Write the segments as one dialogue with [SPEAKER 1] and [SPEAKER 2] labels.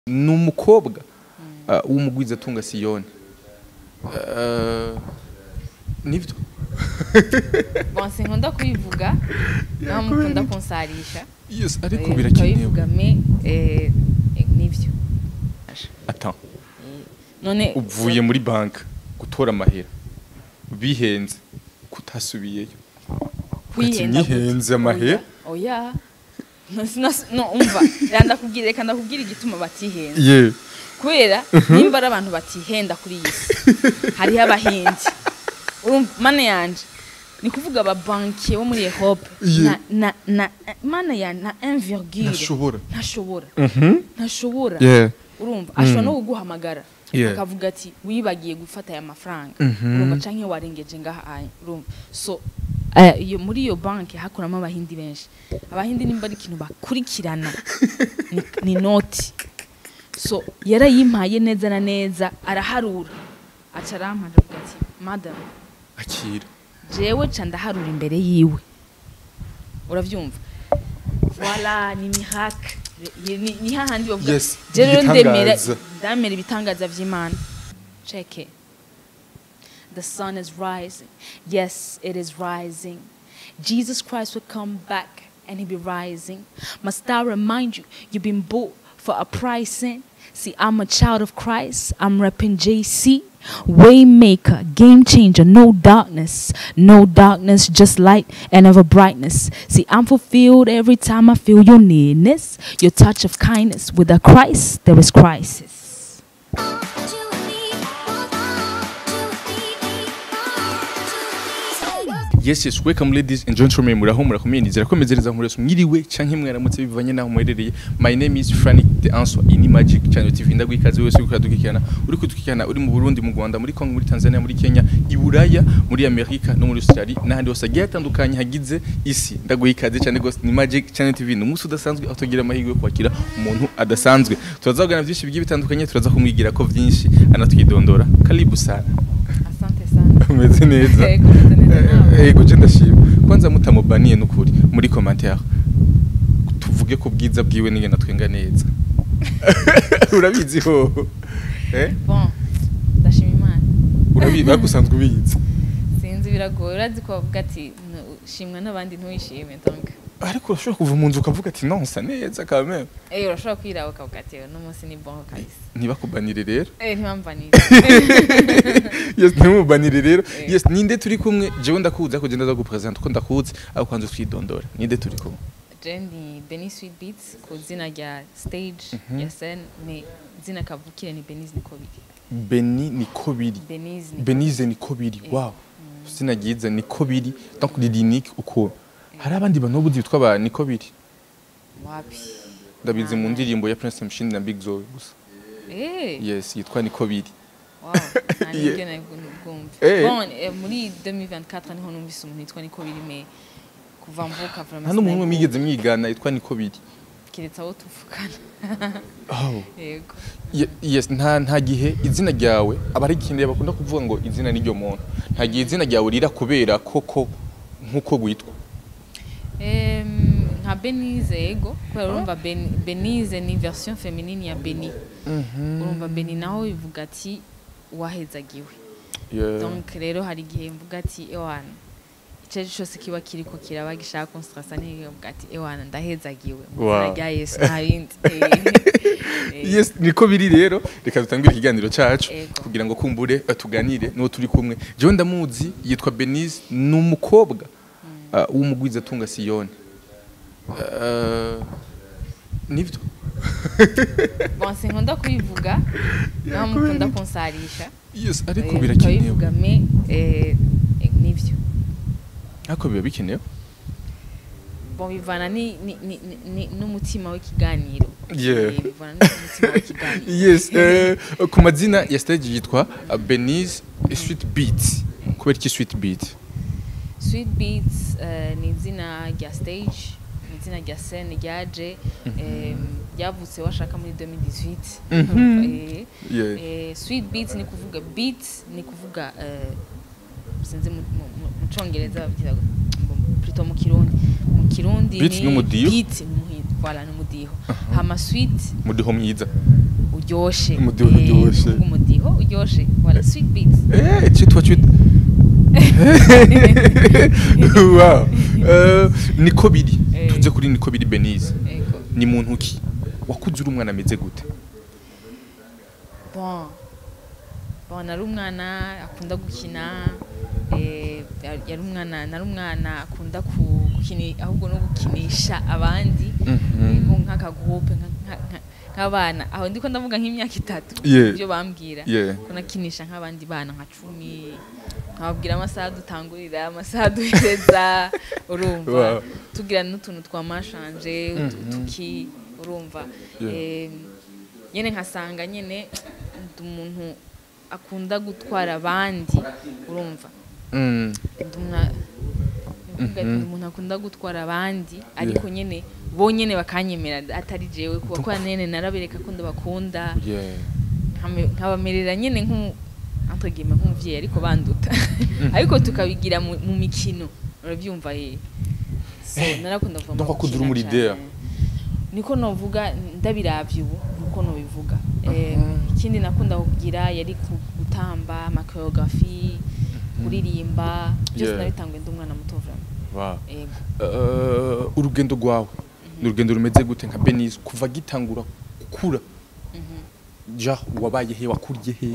[SPEAKER 1] ni umukobwa uh, w'umugwizatunga siyoni uh, nivyo
[SPEAKER 2] bon sinkunda kubivuga naho mukunda kunsarisha
[SPEAKER 1] yes ariko
[SPEAKER 2] Eh,
[SPEAKER 1] birakenewe
[SPEAKER 2] ukabivuga me eh, eh, nivyo
[SPEAKER 1] ata
[SPEAKER 2] none
[SPEAKER 1] uvuye muri banki gutora amahera bihenze kutasubiyeyo
[SPEAKER 2] kwihenda
[SPEAKER 1] Ati, "Nihenze amahera?"
[SPEAKER 2] oya oya. No, sinas- no umva reka ndakubwira reka ndakubwira igituma batihenze
[SPEAKER 1] ye
[SPEAKER 2] kubera nimba ari abantu batihenda kuri iyi si hariho abahinzi urumva mana yanje ni kuvuga ababankiye bo muri Europe
[SPEAKER 1] Yeah.
[SPEAKER 2] na na na mana ya na 1,virgule
[SPEAKER 1] ntashobora
[SPEAKER 2] ntashobora
[SPEAKER 1] Mhm.
[SPEAKER 2] ntashobora
[SPEAKER 1] Yeah.
[SPEAKER 2] urumva ashobora no kuguhamagara
[SPEAKER 1] Yeah.
[SPEAKER 2] akavuga ati wibagiye gufata aya mafaranga
[SPEAKER 1] Mhm.
[SPEAKER 2] urumva canke warengeje ngaha aya urumva so eh, iyo muri iyo banki hakoramo abahindi benshi abahindi nimba ari ikintu bakurikirana ni, ni noti so yarayimpaye neza na neza araharura aca arampanja avuga ati madam
[SPEAKER 1] akira
[SPEAKER 2] jewe ca ndaharura imbere yiwe uravyumva wala ni miracle Ye- ni ni hahandi bavuga
[SPEAKER 1] Yes,
[SPEAKER 2] je rero ndemera
[SPEAKER 1] ibitangaza.
[SPEAKER 2] ndamera ibitangaza vy'imana check it the sun is rising yes it is rising jesus christ will come back and he'll be rising must i remind you you've been bought for a pricing see i'm a child of christ i'm repping jc Waymaker, game changer, no darkness, no darkness, just light and ever brightness. See, I'm fulfilled every time I feel your nearness, your touch of kindness. With a Christ, there is crisis.
[SPEAKER 1] yes yes welcome ladies and gentlemen muraho murakomeye nizera ko mezereza murese mwiriwe canke mwaramutse bivanye naho muherereye my name is Frank the answer in magic channel tv ndagwikaze wese uriko uradukikirana uri kudukikirana uri mu Burundi mu Rwanda muri Congo muri Tanzania muri Kenya i Buraya muri Amerika no muri Australia n'ahandi hose hagiye hatandukanye hagize isi ndagwikaze cyane gose ni magic channel tv ni umunsi udasanzwe aho tugira amahirwe yo kwakira umuntu adasanzwe turazavugana byinshi bigiye bitandukanye turaza kumwigira ko vyinshi anatwidondora karibu sana
[SPEAKER 2] Asante sana.
[SPEAKER 1] umeze neza
[SPEAKER 2] Yego, umeze neza nawe.
[SPEAKER 1] yego je ndashima kwanza mutamubaniye n'ukuri muri commentaire tuvuge ko bwiza bwiwe n'ingena twenga neza urabizi ho eh
[SPEAKER 2] Bon, ndashima Imana.
[SPEAKER 1] urabizi bagusanzwe ubizi
[SPEAKER 2] Sinzi biragoye urazi ko bavuga ati "Nu- shimwa n'abandi ntuyishime donc.
[SPEAKER 1] ariko urashobora kuva mu nzu ukavuga ati non sa neza quand même
[SPEAKER 2] Eh urashobora kwiraba ukavuga ati uno munsi ni bon kabisa.
[SPEAKER 1] ntibakubanire rero
[SPEAKER 2] Eh ntimpamvanire.
[SPEAKER 1] yes ntimubanire rero
[SPEAKER 2] Eh.
[SPEAKER 1] yes ninde turi kumwe jewe ndakuzi ariko je ndaza gupresent uko ndakuzi ariko kwanza twidondora ninde turi kumwe
[SPEAKER 2] Je ni Benny Sweet Beats ku zina rya stage ya scène mais zina kavukire ni Benise Nikobiri.
[SPEAKER 1] Beni niko biri
[SPEAKER 2] Benise ni
[SPEAKER 1] Benize niko biri wow sinagize niko biri donc lirinique uko hari abandi bantu buzi bitwa ba niko biri
[SPEAKER 2] wapi?
[SPEAKER 1] ndabizi mu ndirimbo ya Prince Mshindi na Big Zoe gusa
[SPEAKER 2] Eh.
[SPEAKER 1] yes yitwa niko biri
[SPEAKER 2] Wow, nta
[SPEAKER 1] Yeah.
[SPEAKER 2] nibyo nabwumva.
[SPEAKER 1] Eh.
[SPEAKER 2] Bon, eh, muri 2024 niho numvise umuntu yitwa Nikobiri mais kuva mvuka vraiment.
[SPEAKER 1] nta n'umuntu
[SPEAKER 2] sinabwumva.
[SPEAKER 1] mwigeze mwigana yitwa niko biri
[SPEAKER 2] kiretse abo tuvugana
[SPEAKER 1] oh
[SPEAKER 2] yego
[SPEAKER 1] Ye- yes nta nta gihe izina ryawe aba ari ikintu bakunda kuvuga ngo izina n'iryo muntu nta gihe izina ryawe rira kubera koko nkuko witwa
[SPEAKER 2] Em, nka benize yego kubera urumva Ben- benize ni version feminine ya beni urumva beni naho bivuga ati wahezagiwe
[SPEAKER 1] Yeah.
[SPEAKER 2] donc rero hari igihe mvuga ati ewana icyo ari cyo cyose kiba kiriko kiraba gishaka kunstrasa ntivuga ati ewana ndahezagiwe mu izina
[SPEAKER 1] Wow.
[SPEAKER 2] rya yesu nta bindi Eh,
[SPEAKER 1] yes niko biri rero reka dutangire ikiganiro cacu
[SPEAKER 2] Ego.
[SPEAKER 1] kugira ngo kumbure eh, tuganire n'uwo turi kumwe jewe ndamuzi yitwa Benize ni umukobwa uh, w'umugwizatunga Siyoni uh, nivyo
[SPEAKER 2] bon sinkunda kubivuga naho mukunda kunsarisha
[SPEAKER 1] yes ariko
[SPEAKER 2] Eh,
[SPEAKER 1] birakenewe
[SPEAKER 2] ukabivuga me eh, eh, nivyo
[SPEAKER 1] ariko biba bikenewe
[SPEAKER 2] bon bivana ni- ni- ni- ni- ni- n'umutima w'ikiganiro
[SPEAKER 1] Yeah.
[SPEAKER 2] Eh, bivana n'umutima w'ikiganiro
[SPEAKER 1] yes eh, ku mazina ya stage yitwa uh, Benize Sweet Beat kubera iki Sweet Beat
[SPEAKER 2] sweet beats eh, ni izina rya stage ni izina rya scene ryaje eh, ryavutse washaka muri 2018
[SPEAKER 1] Mhm.
[SPEAKER 2] Eh,
[SPEAKER 1] yeah.
[SPEAKER 2] eh, sweet beats ni kuvuga beat ni kuvuga eh, sinzi mu mu- mu- mu congereza babyita ngo- plutôt mu kirundi mu kirundi
[SPEAKER 1] Beat
[SPEAKER 2] ni
[SPEAKER 1] n'umudiho?
[SPEAKER 2] beat ni umuhi- voilà ni umudiho hama sweet
[SPEAKER 1] mudiho mwiza
[SPEAKER 2] uryoshe
[SPEAKER 1] Umudiho
[SPEAKER 2] Eh,
[SPEAKER 1] uryoshe.
[SPEAKER 2] kuvuga umudiho uryoshe wala sweet beats
[SPEAKER 1] Eh, cyitwa cyitwa wow Eh, niko biri
[SPEAKER 2] Eh.
[SPEAKER 1] tujye kuri niko biri Benize
[SPEAKER 2] Ego.
[SPEAKER 1] ni muntu ki wakuze uri umwana ameze gute
[SPEAKER 2] bon bon nari umwana akunda gukina eh, yari yari umwana nari umwana akunda ku- gukini ahubwo no gukinisha abandi
[SPEAKER 1] Mhm.
[SPEAKER 2] eh, nko nk'akagroupe nka- nka- nka- nk'abana aho ndiko ndavuga nk'imyaka itatu
[SPEAKER 1] Yeah.
[SPEAKER 2] ibyo bambwira
[SPEAKER 1] Yeah.
[SPEAKER 2] ko nakinisha nk'abandi bana nka cumi nkababwira amasaha dutangurira amasaha duhereza urumva
[SPEAKER 1] Wow.
[SPEAKER 2] tugira n'utuntu twa mashanje utu- tuki urumva
[SPEAKER 1] Yeah.
[SPEAKER 2] Em, nyene nkasanga nyene ndi umuntu akunda gutwara abandi urumva
[SPEAKER 1] Mm.
[SPEAKER 2] ndi umwa- ndavuga ati ndi umuntu akunda gutwara abandi ariko nyene bo nyene bakanyemera atari jewe kuba kwa nene narabereka ko ndabakunda
[SPEAKER 1] Yeah.
[SPEAKER 2] nkame- nkabamerera nyene nk'umu entre guillemets nk'umuvyeyi ariko banduta ariko tukabigira mu mu mikino urabyumva ye so narakunda kuva mu
[SPEAKER 1] donc wakuze uri
[SPEAKER 2] gukina
[SPEAKER 1] muri
[SPEAKER 2] cane.
[SPEAKER 1] idea.
[SPEAKER 2] niko novuga ndabiravye ubu nuko nobivuga Eh, ikindi nakunda kugira yari ku- gutamba amakoreografi kuririmba byose
[SPEAKER 1] Yeah.
[SPEAKER 2] nabitanguye ndi umwana muto vraiment
[SPEAKER 1] Wow.
[SPEAKER 2] ego
[SPEAKER 1] Eh, urugendo rwawe ni urugendo rumeze gute nka Benize kuva gitangura gukura ja wabaye he wakuriye he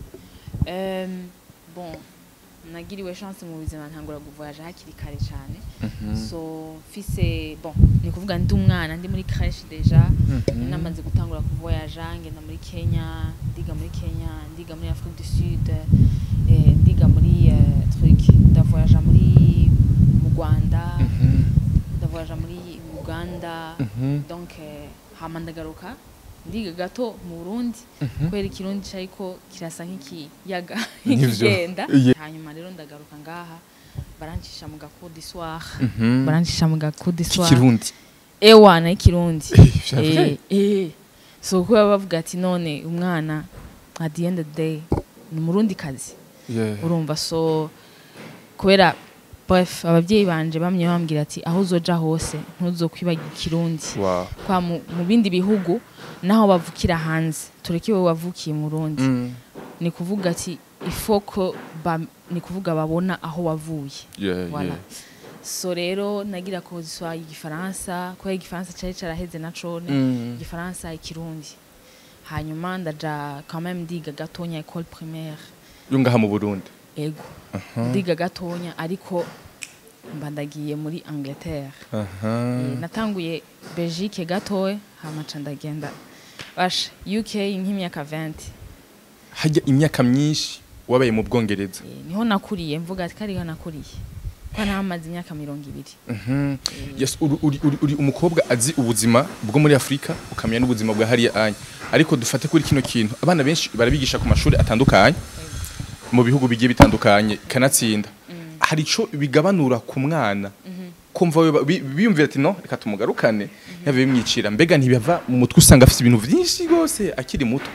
[SPEAKER 2] Em, bon nagiriwe chance mu buzima ntangura kuvoyaje hakiri kare cyane so mfise bon ni kuvuga ndi umwana ndi muri crèche deja
[SPEAKER 1] Mhm.
[SPEAKER 2] namaze gutangura kuvoyaja ngenda muri Kenya ndiga muri Kenya ndiga muri Afrique du Sud eh, ndiga muri eh, truc ndavoyaja muri mu Rwanda
[SPEAKER 1] Mhm.
[SPEAKER 2] ndavoyaja muri Uganda
[SPEAKER 1] Mhm.
[SPEAKER 2] donc eh, hama ndagaruka ndiga gato mu Burundi
[SPEAKER 1] Mhm.
[SPEAKER 2] kubera ikirundi cyariko kirasa nk'ikiyaga
[SPEAKER 1] Nivyo.
[SPEAKER 2] kigenda
[SPEAKER 1] Yeah.
[SPEAKER 2] hanyuma rero ndagaruka ngaha barancisha mu gacours d'histoire
[SPEAKER 1] Mhm.
[SPEAKER 2] barancisha mu gacours d'histoire
[SPEAKER 1] Kikirundi
[SPEAKER 2] ewana y'ikirundi
[SPEAKER 1] vya
[SPEAKER 2] Eh,
[SPEAKER 1] vrai?
[SPEAKER 2] eh. so kuba bavuga ati none umwana at the end of the day ni umurundi kazi
[SPEAKER 1] Yeah.
[SPEAKER 2] urumva so kubera bref ababyeyi banje bamye bambwira ati aho uzoja hose ntuzokwibagira ikirundi
[SPEAKER 1] Wow.
[SPEAKER 2] kwa mu, mu bindi bihugu naho bavukira hanze tureke wowe wavukiye mu Burundi
[SPEAKER 1] Mm.
[SPEAKER 2] ni kuvuga ati ifoko ba, ni kuvuga babona aho wavuye
[SPEAKER 1] Yeah,
[SPEAKER 2] Voilà.
[SPEAKER 1] yeah.
[SPEAKER 2] so rero nagira ko ziswa igifaransa kubera igifaransa cari caraheze na cone
[SPEAKER 1] Mm.
[SPEAKER 2] igifaransa ikirundi hanyuma ndaja quand même ndiga gatonya école primaire
[SPEAKER 1] yo ngaha mu Burundi
[SPEAKER 2] ego ndiga gatonya ariko mba ndagiye muri Angleterre
[SPEAKER 1] aha
[SPEAKER 2] Eh, natanguye Belgique gatoya hama ca ndagenda basha UK nk'imyaka 20
[SPEAKER 1] hajya imyaka myinshi wabaye mu Bwongereza
[SPEAKER 2] Eh, niho nakuriye mvuga ati kariho nakuriye ko ntamaze imyaka mirongo ibiri
[SPEAKER 1] Mhm. yes uri, uri, uri, uri umukobwa azi ubuzima bwo muri Afrika ukamenya n'ubuzima bwa hariya anya ariko dufate kuri kino kintu abana benshi barabigisha ku mashuri atandukanye mu bihugu bigiye bitandukanye kanatsinda hari ico bigabanura ku mwana kumva we ba- bi- biyumvira ati no reka tumugarukane yabe bimwicira mbega ntibava mu mutwe usanga afite ibintu vyinshi rwose akiri muto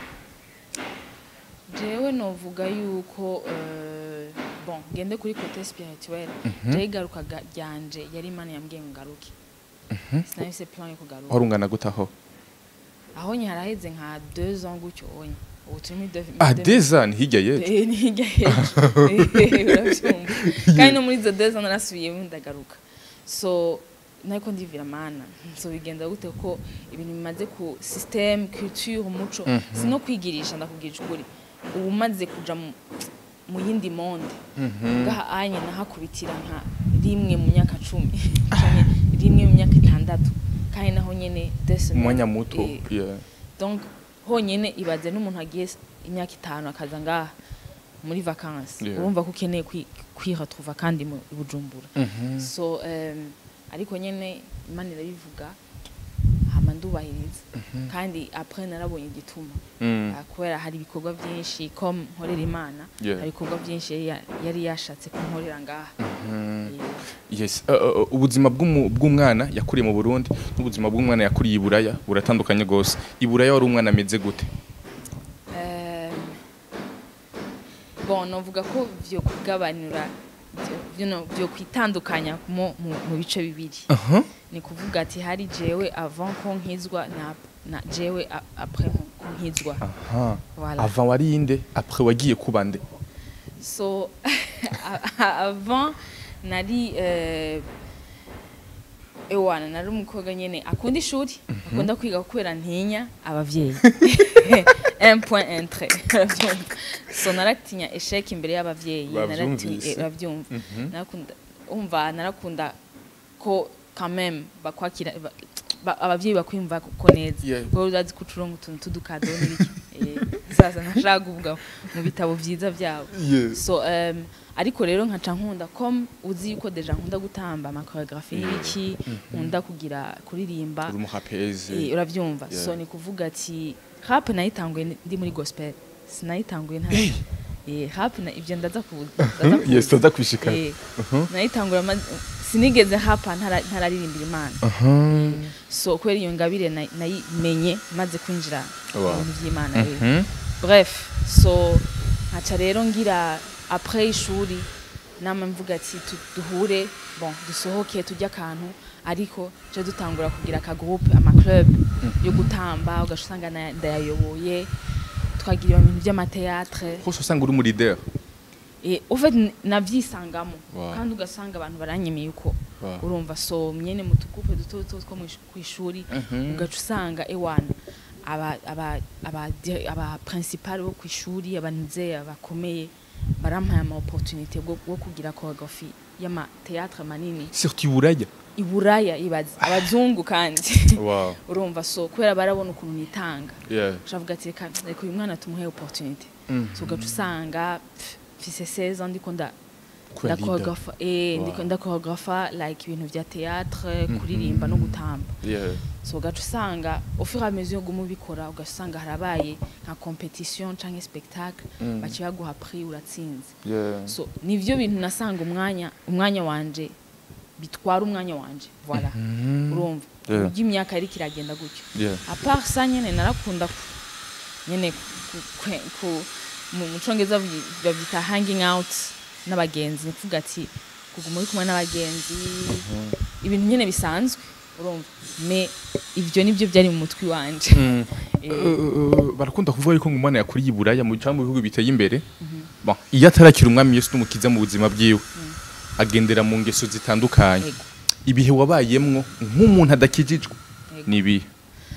[SPEAKER 2] jewe novuga yuko eh, bon ngende kuri kote spirituel jewe igarukaga ryanje yari imana yambwiye ngo ngaruke sinahise plan yo kugaruka
[SPEAKER 1] warungana gutaho
[SPEAKER 2] aho nye haraheze nka deux ans gutyo onye ubu turi muri deux-
[SPEAKER 1] ah
[SPEAKER 2] deux-
[SPEAKER 1] deza ni hirya yetu
[SPEAKER 2] Eh, ni hirya hejuru Eh, uravyumva kandi no muri izo deux ans narasubiyemo ndagaruka so nariko ndivira mana so bigenda gute ko ibintu bimaze ku système culture umuco sino kwigirisha ndakubwira ukuri ubu maze kuja mu mu yindi monde ngaha anye nahakubitira nka rimwe mu myaka cumi canke rimwe mu myaka itandatu kandi naho nyene deux semaines.
[SPEAKER 1] umwanya muto
[SPEAKER 2] Eh,
[SPEAKER 1] yeah.
[SPEAKER 2] donc honyine ibaze n'umuntu agiye s- imyaka itanu akaza ngaha muri vacances
[SPEAKER 1] Yeah.
[SPEAKER 2] urumva ko ukeneye kwi- kwiretrouva kandi mu i bujumbura
[SPEAKER 1] Mhm.
[SPEAKER 2] so um, ariko nyene imana irabivuga hama ndubahiriza kandi après narabonye igituma
[SPEAKER 1] Mm.
[SPEAKER 2] Ah, kubera hari ibikorwa byinshi ko nkorera imana
[SPEAKER 1] Yeah.
[SPEAKER 2] hari ibikorwa byinshi yari ya- yari yashatse ko nkorera ngaha
[SPEAKER 1] Mhm.
[SPEAKER 2] Eh,
[SPEAKER 1] yes uh, uh, ubuzima bw'umu- bw'umwana yakuriye mu Burundi n'ubuzima bw'umwana yakuriye i Buraya buratandukanye gose i Buraya wari umwana ameze gute
[SPEAKER 2] Um, bon novuga ko vyo kugabanura vyo- vyo no- vyo kwitandukanya mu, mu, mu bice bibiri ni kuvuga ati hari jewe avant ko nkizwa na, na jewe a- après nko- ko nkizwa
[SPEAKER 1] aha
[SPEAKER 2] Voilà.
[SPEAKER 1] avant wari inde après wagiye kuba nde
[SPEAKER 2] so avant nari eh, ewana nari umukobwa nyene akunda ishuri akunda kwiga kubera ntinya abavyeyi un point entre so naratinya esheke imbere y'abavyeyi
[SPEAKER 1] Bavyumvise.
[SPEAKER 2] naratinya- eh, bavyumva narakunda umva narakunda ko quand même bakwakira ba- ba- abavyeyi bakwimva ko neza
[SPEAKER 1] Yeah.
[SPEAKER 2] wowe urazi ko ucuronga utuntu tudukado n'ibiki Eh, sasa nashaka kuvuga mu bitabo vyiza vyabo so um, ariko rero nkaca nkunda comme uzi yuko deja nkunda gutamba amakoreografi y'ibiki nkunda kugira kuririmba
[SPEAKER 1] uri umuhapeze
[SPEAKER 2] eh, uravyumva
[SPEAKER 1] Yeah.
[SPEAKER 2] so ni kuvuga ati rap nayitanguye ni- ndi muri gospel sinayitanguye nta eh, rap na ivyo ndaza ku ndaza ku-
[SPEAKER 1] yes tuza kwishika
[SPEAKER 2] eh, nayitangura ma- sinigeze hapa ntara- ntararirimbira imana so kubera iyo ngabire na- nayimenye maze kwinjira mu
[SPEAKER 1] Wow.
[SPEAKER 2] bintu vy'imana rero bref so nkaca rero ngira après ishuri nama mvuga ati tu- duhure bon dusohoke tujye akantu ariko je dutangura kugira akagroupe amaclub yo gutamba ugaca usanga na- ndayayoboye twagira ibintu by'amateatre
[SPEAKER 1] hose usanga uri muri leader
[SPEAKER 2] Eh, au fait n- navyisangamo
[SPEAKER 1] Wow.
[SPEAKER 2] kandi ugasanga abantu baranyemeye uko
[SPEAKER 1] Wow.
[SPEAKER 2] urumva so mwene mu tukupe duto duto two mwish- kw'ishuri
[SPEAKER 1] Mhm.
[SPEAKER 2] ugaca usanga ewana aba aba aba di- aba principal bo kw'ishuri abanze abakomeye barampaye ama opportunité bwo bwo kugira choreography y'ama théâtre manini
[SPEAKER 1] surtout iburaya
[SPEAKER 2] i Buraya ibaze abazungu kandi
[SPEAKER 1] wow
[SPEAKER 2] urumva so kubera barabona ukuntu nitanga
[SPEAKER 1] yeah
[SPEAKER 2] shavuga ati reka reka uyu mwana tumuhe opportunité
[SPEAKER 1] Mhm.
[SPEAKER 2] so ugaca usanga pff, mfise 16 ans ndiko nda
[SPEAKER 1] Kuba leader.
[SPEAKER 2] ndakoreografa eh
[SPEAKER 1] Wow.
[SPEAKER 2] ndiko ndakoreografa like ibintu vya théâtre kuririmba no gutamba
[SPEAKER 1] yeah
[SPEAKER 2] so ugaca usanga au fur et à mesure uguma ubikora ugaca usanga harabaye nka competition canke spectacle
[SPEAKER 1] Mm.
[SPEAKER 2] baca baguha prix uratsinze
[SPEAKER 1] yeah
[SPEAKER 2] so nivyo bintu nasanga umwanya umwanya wanje bitwara umwanya wanje voilà urumva
[SPEAKER 1] Yeah.
[SPEAKER 2] uburyo imyaka yariko iragenda gutyo
[SPEAKER 1] yeah
[SPEAKER 2] apart ça nyene narakunda ku- nyene ku- kwe- ku- mu mu congereza bavi- bavyita hanging out n'abagenzi ni kuvuga ati kuguma uri kumwe n'abagenzi ibintu nyene bisanzwe urumva me ivyo nivyo vyari mu mutwe wanje
[SPEAKER 1] Mm.
[SPEAKER 2] Eh,
[SPEAKER 1] Eh, barakunda kuvuga yuko ngo umwana yakuriye iburaya mu cyangwa mu bihugu biteye imbere bon iyo atarakira umwami Yesu n'umukiza mu buzima bwiwe agendera mu ngeso zitandukanye
[SPEAKER 2] Ego.
[SPEAKER 1] ibihe wabayemwo nk'umuntu adakijijwe
[SPEAKER 2] Ego.
[SPEAKER 1] ni ibihe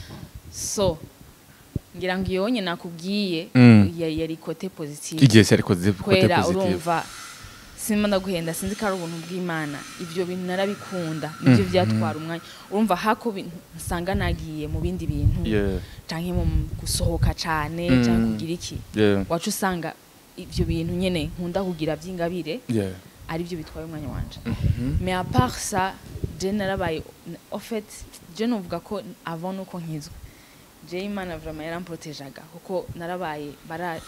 [SPEAKER 2] so ngira ngo iyo nyene nakubwiye
[SPEAKER 1] Mm.
[SPEAKER 2] ya- yari kote positive
[SPEAKER 1] igihe cyari koze kote
[SPEAKER 2] kwera
[SPEAKER 1] positive
[SPEAKER 2] urumva simba ndaguhenda sinzi ko ari ubuntu bw'imana ibyo bintu narabikunda nibyo byatwara umwanya urumva hako bi- nsanga nagiye mu bindi bintu
[SPEAKER 1] yeah
[SPEAKER 2] canke mu gusohoka cane
[SPEAKER 1] Mm.
[SPEAKER 2] canke kugira iki
[SPEAKER 1] yeah
[SPEAKER 2] wacu usanga ibyo bintu nyene nkunda kugira vy'ingabire
[SPEAKER 1] yeah
[SPEAKER 2] ari byo bitwaye umwanya wanje mais à part ça je narabaye en fait je novuga ko avant nuko nkizwe je imana vraiment yaramprotejaga kuko narabaye bara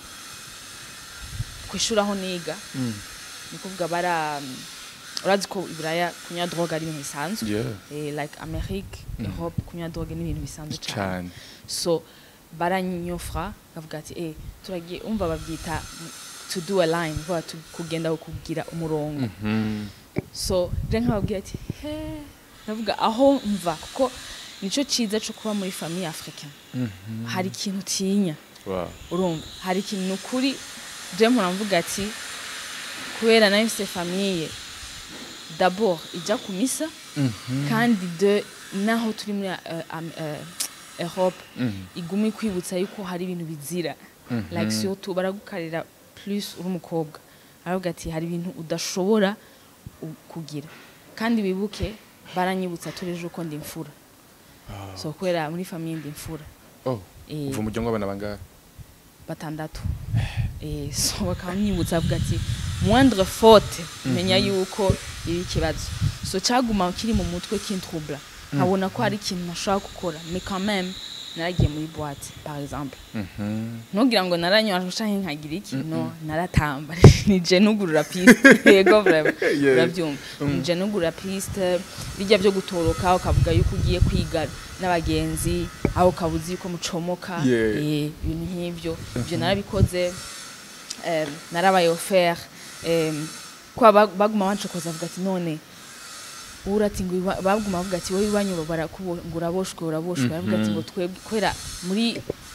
[SPEAKER 2] kwishuri aho niga ni kuvuga bara urazi ko iburaya kunywa drogue ari ibintu bisanzwe
[SPEAKER 1] yeah
[SPEAKER 2] eh, like amerique europe kunywa drogue ni ibintu bisanzwe cyane
[SPEAKER 1] cyane
[SPEAKER 2] so baranyofra bavuga ati eh turagiye umva bavyita to do a line vuga tu- kugenda kugira umurongo
[SPEAKER 1] Mhm.
[SPEAKER 2] so je nkababwira ati he ndavuga aho mva kuko nico ciza co kuba muri famille africaine hari ikintu utinya
[SPEAKER 1] wow
[SPEAKER 2] urumva hari ikintu ni ukuri je mpora mvuga ati kubera nayo mfise famille d'abord ija ku misa kandi de naho turi muri uh, um, uh, Europe iguma ikwibutsa yuko hari ibintu bizira like surtout baragukarira plus uri umukobwa aravuga ati hari ibintu udashobora u- kugira kandi wibuke baranyibutsa tureje uko ndi imfura so kubera muri famille ndi imfura
[SPEAKER 1] oh
[SPEAKER 2] Eh,
[SPEAKER 1] uva umuryango w'abana bangahe
[SPEAKER 2] batandatu eh, so bakanyibutsa bavuga ati moindre faute menya yuko iri ikibazo so cyaguma kiri mu mutwe kintrubla nkabona ko hari ikintu nashobora gukora mais quand même naragiye muri boîte par exemple ntugira ngo naranywa canke nkagira iki no naratamba nije nugurura piste yego vraiment
[SPEAKER 1] Yeah.
[SPEAKER 2] urabyumva nije nugurura piste bijya byo gutoroka ukavuga yuko ugiye kwiga n'abagenzi aho ukabuzi yuko mucomoka
[SPEAKER 1] Yeah.
[SPEAKER 2] eh, ibintu nk'ibyo ibyo narabikoze em, narabaye offert em, kwa ba- baguma bancokoza avuga ati none urati ngo baguma bavuga ati wowe iwanyu barakubo ngo uraboshwe uraboshwe aravuga ati ngo twebwe kubera muri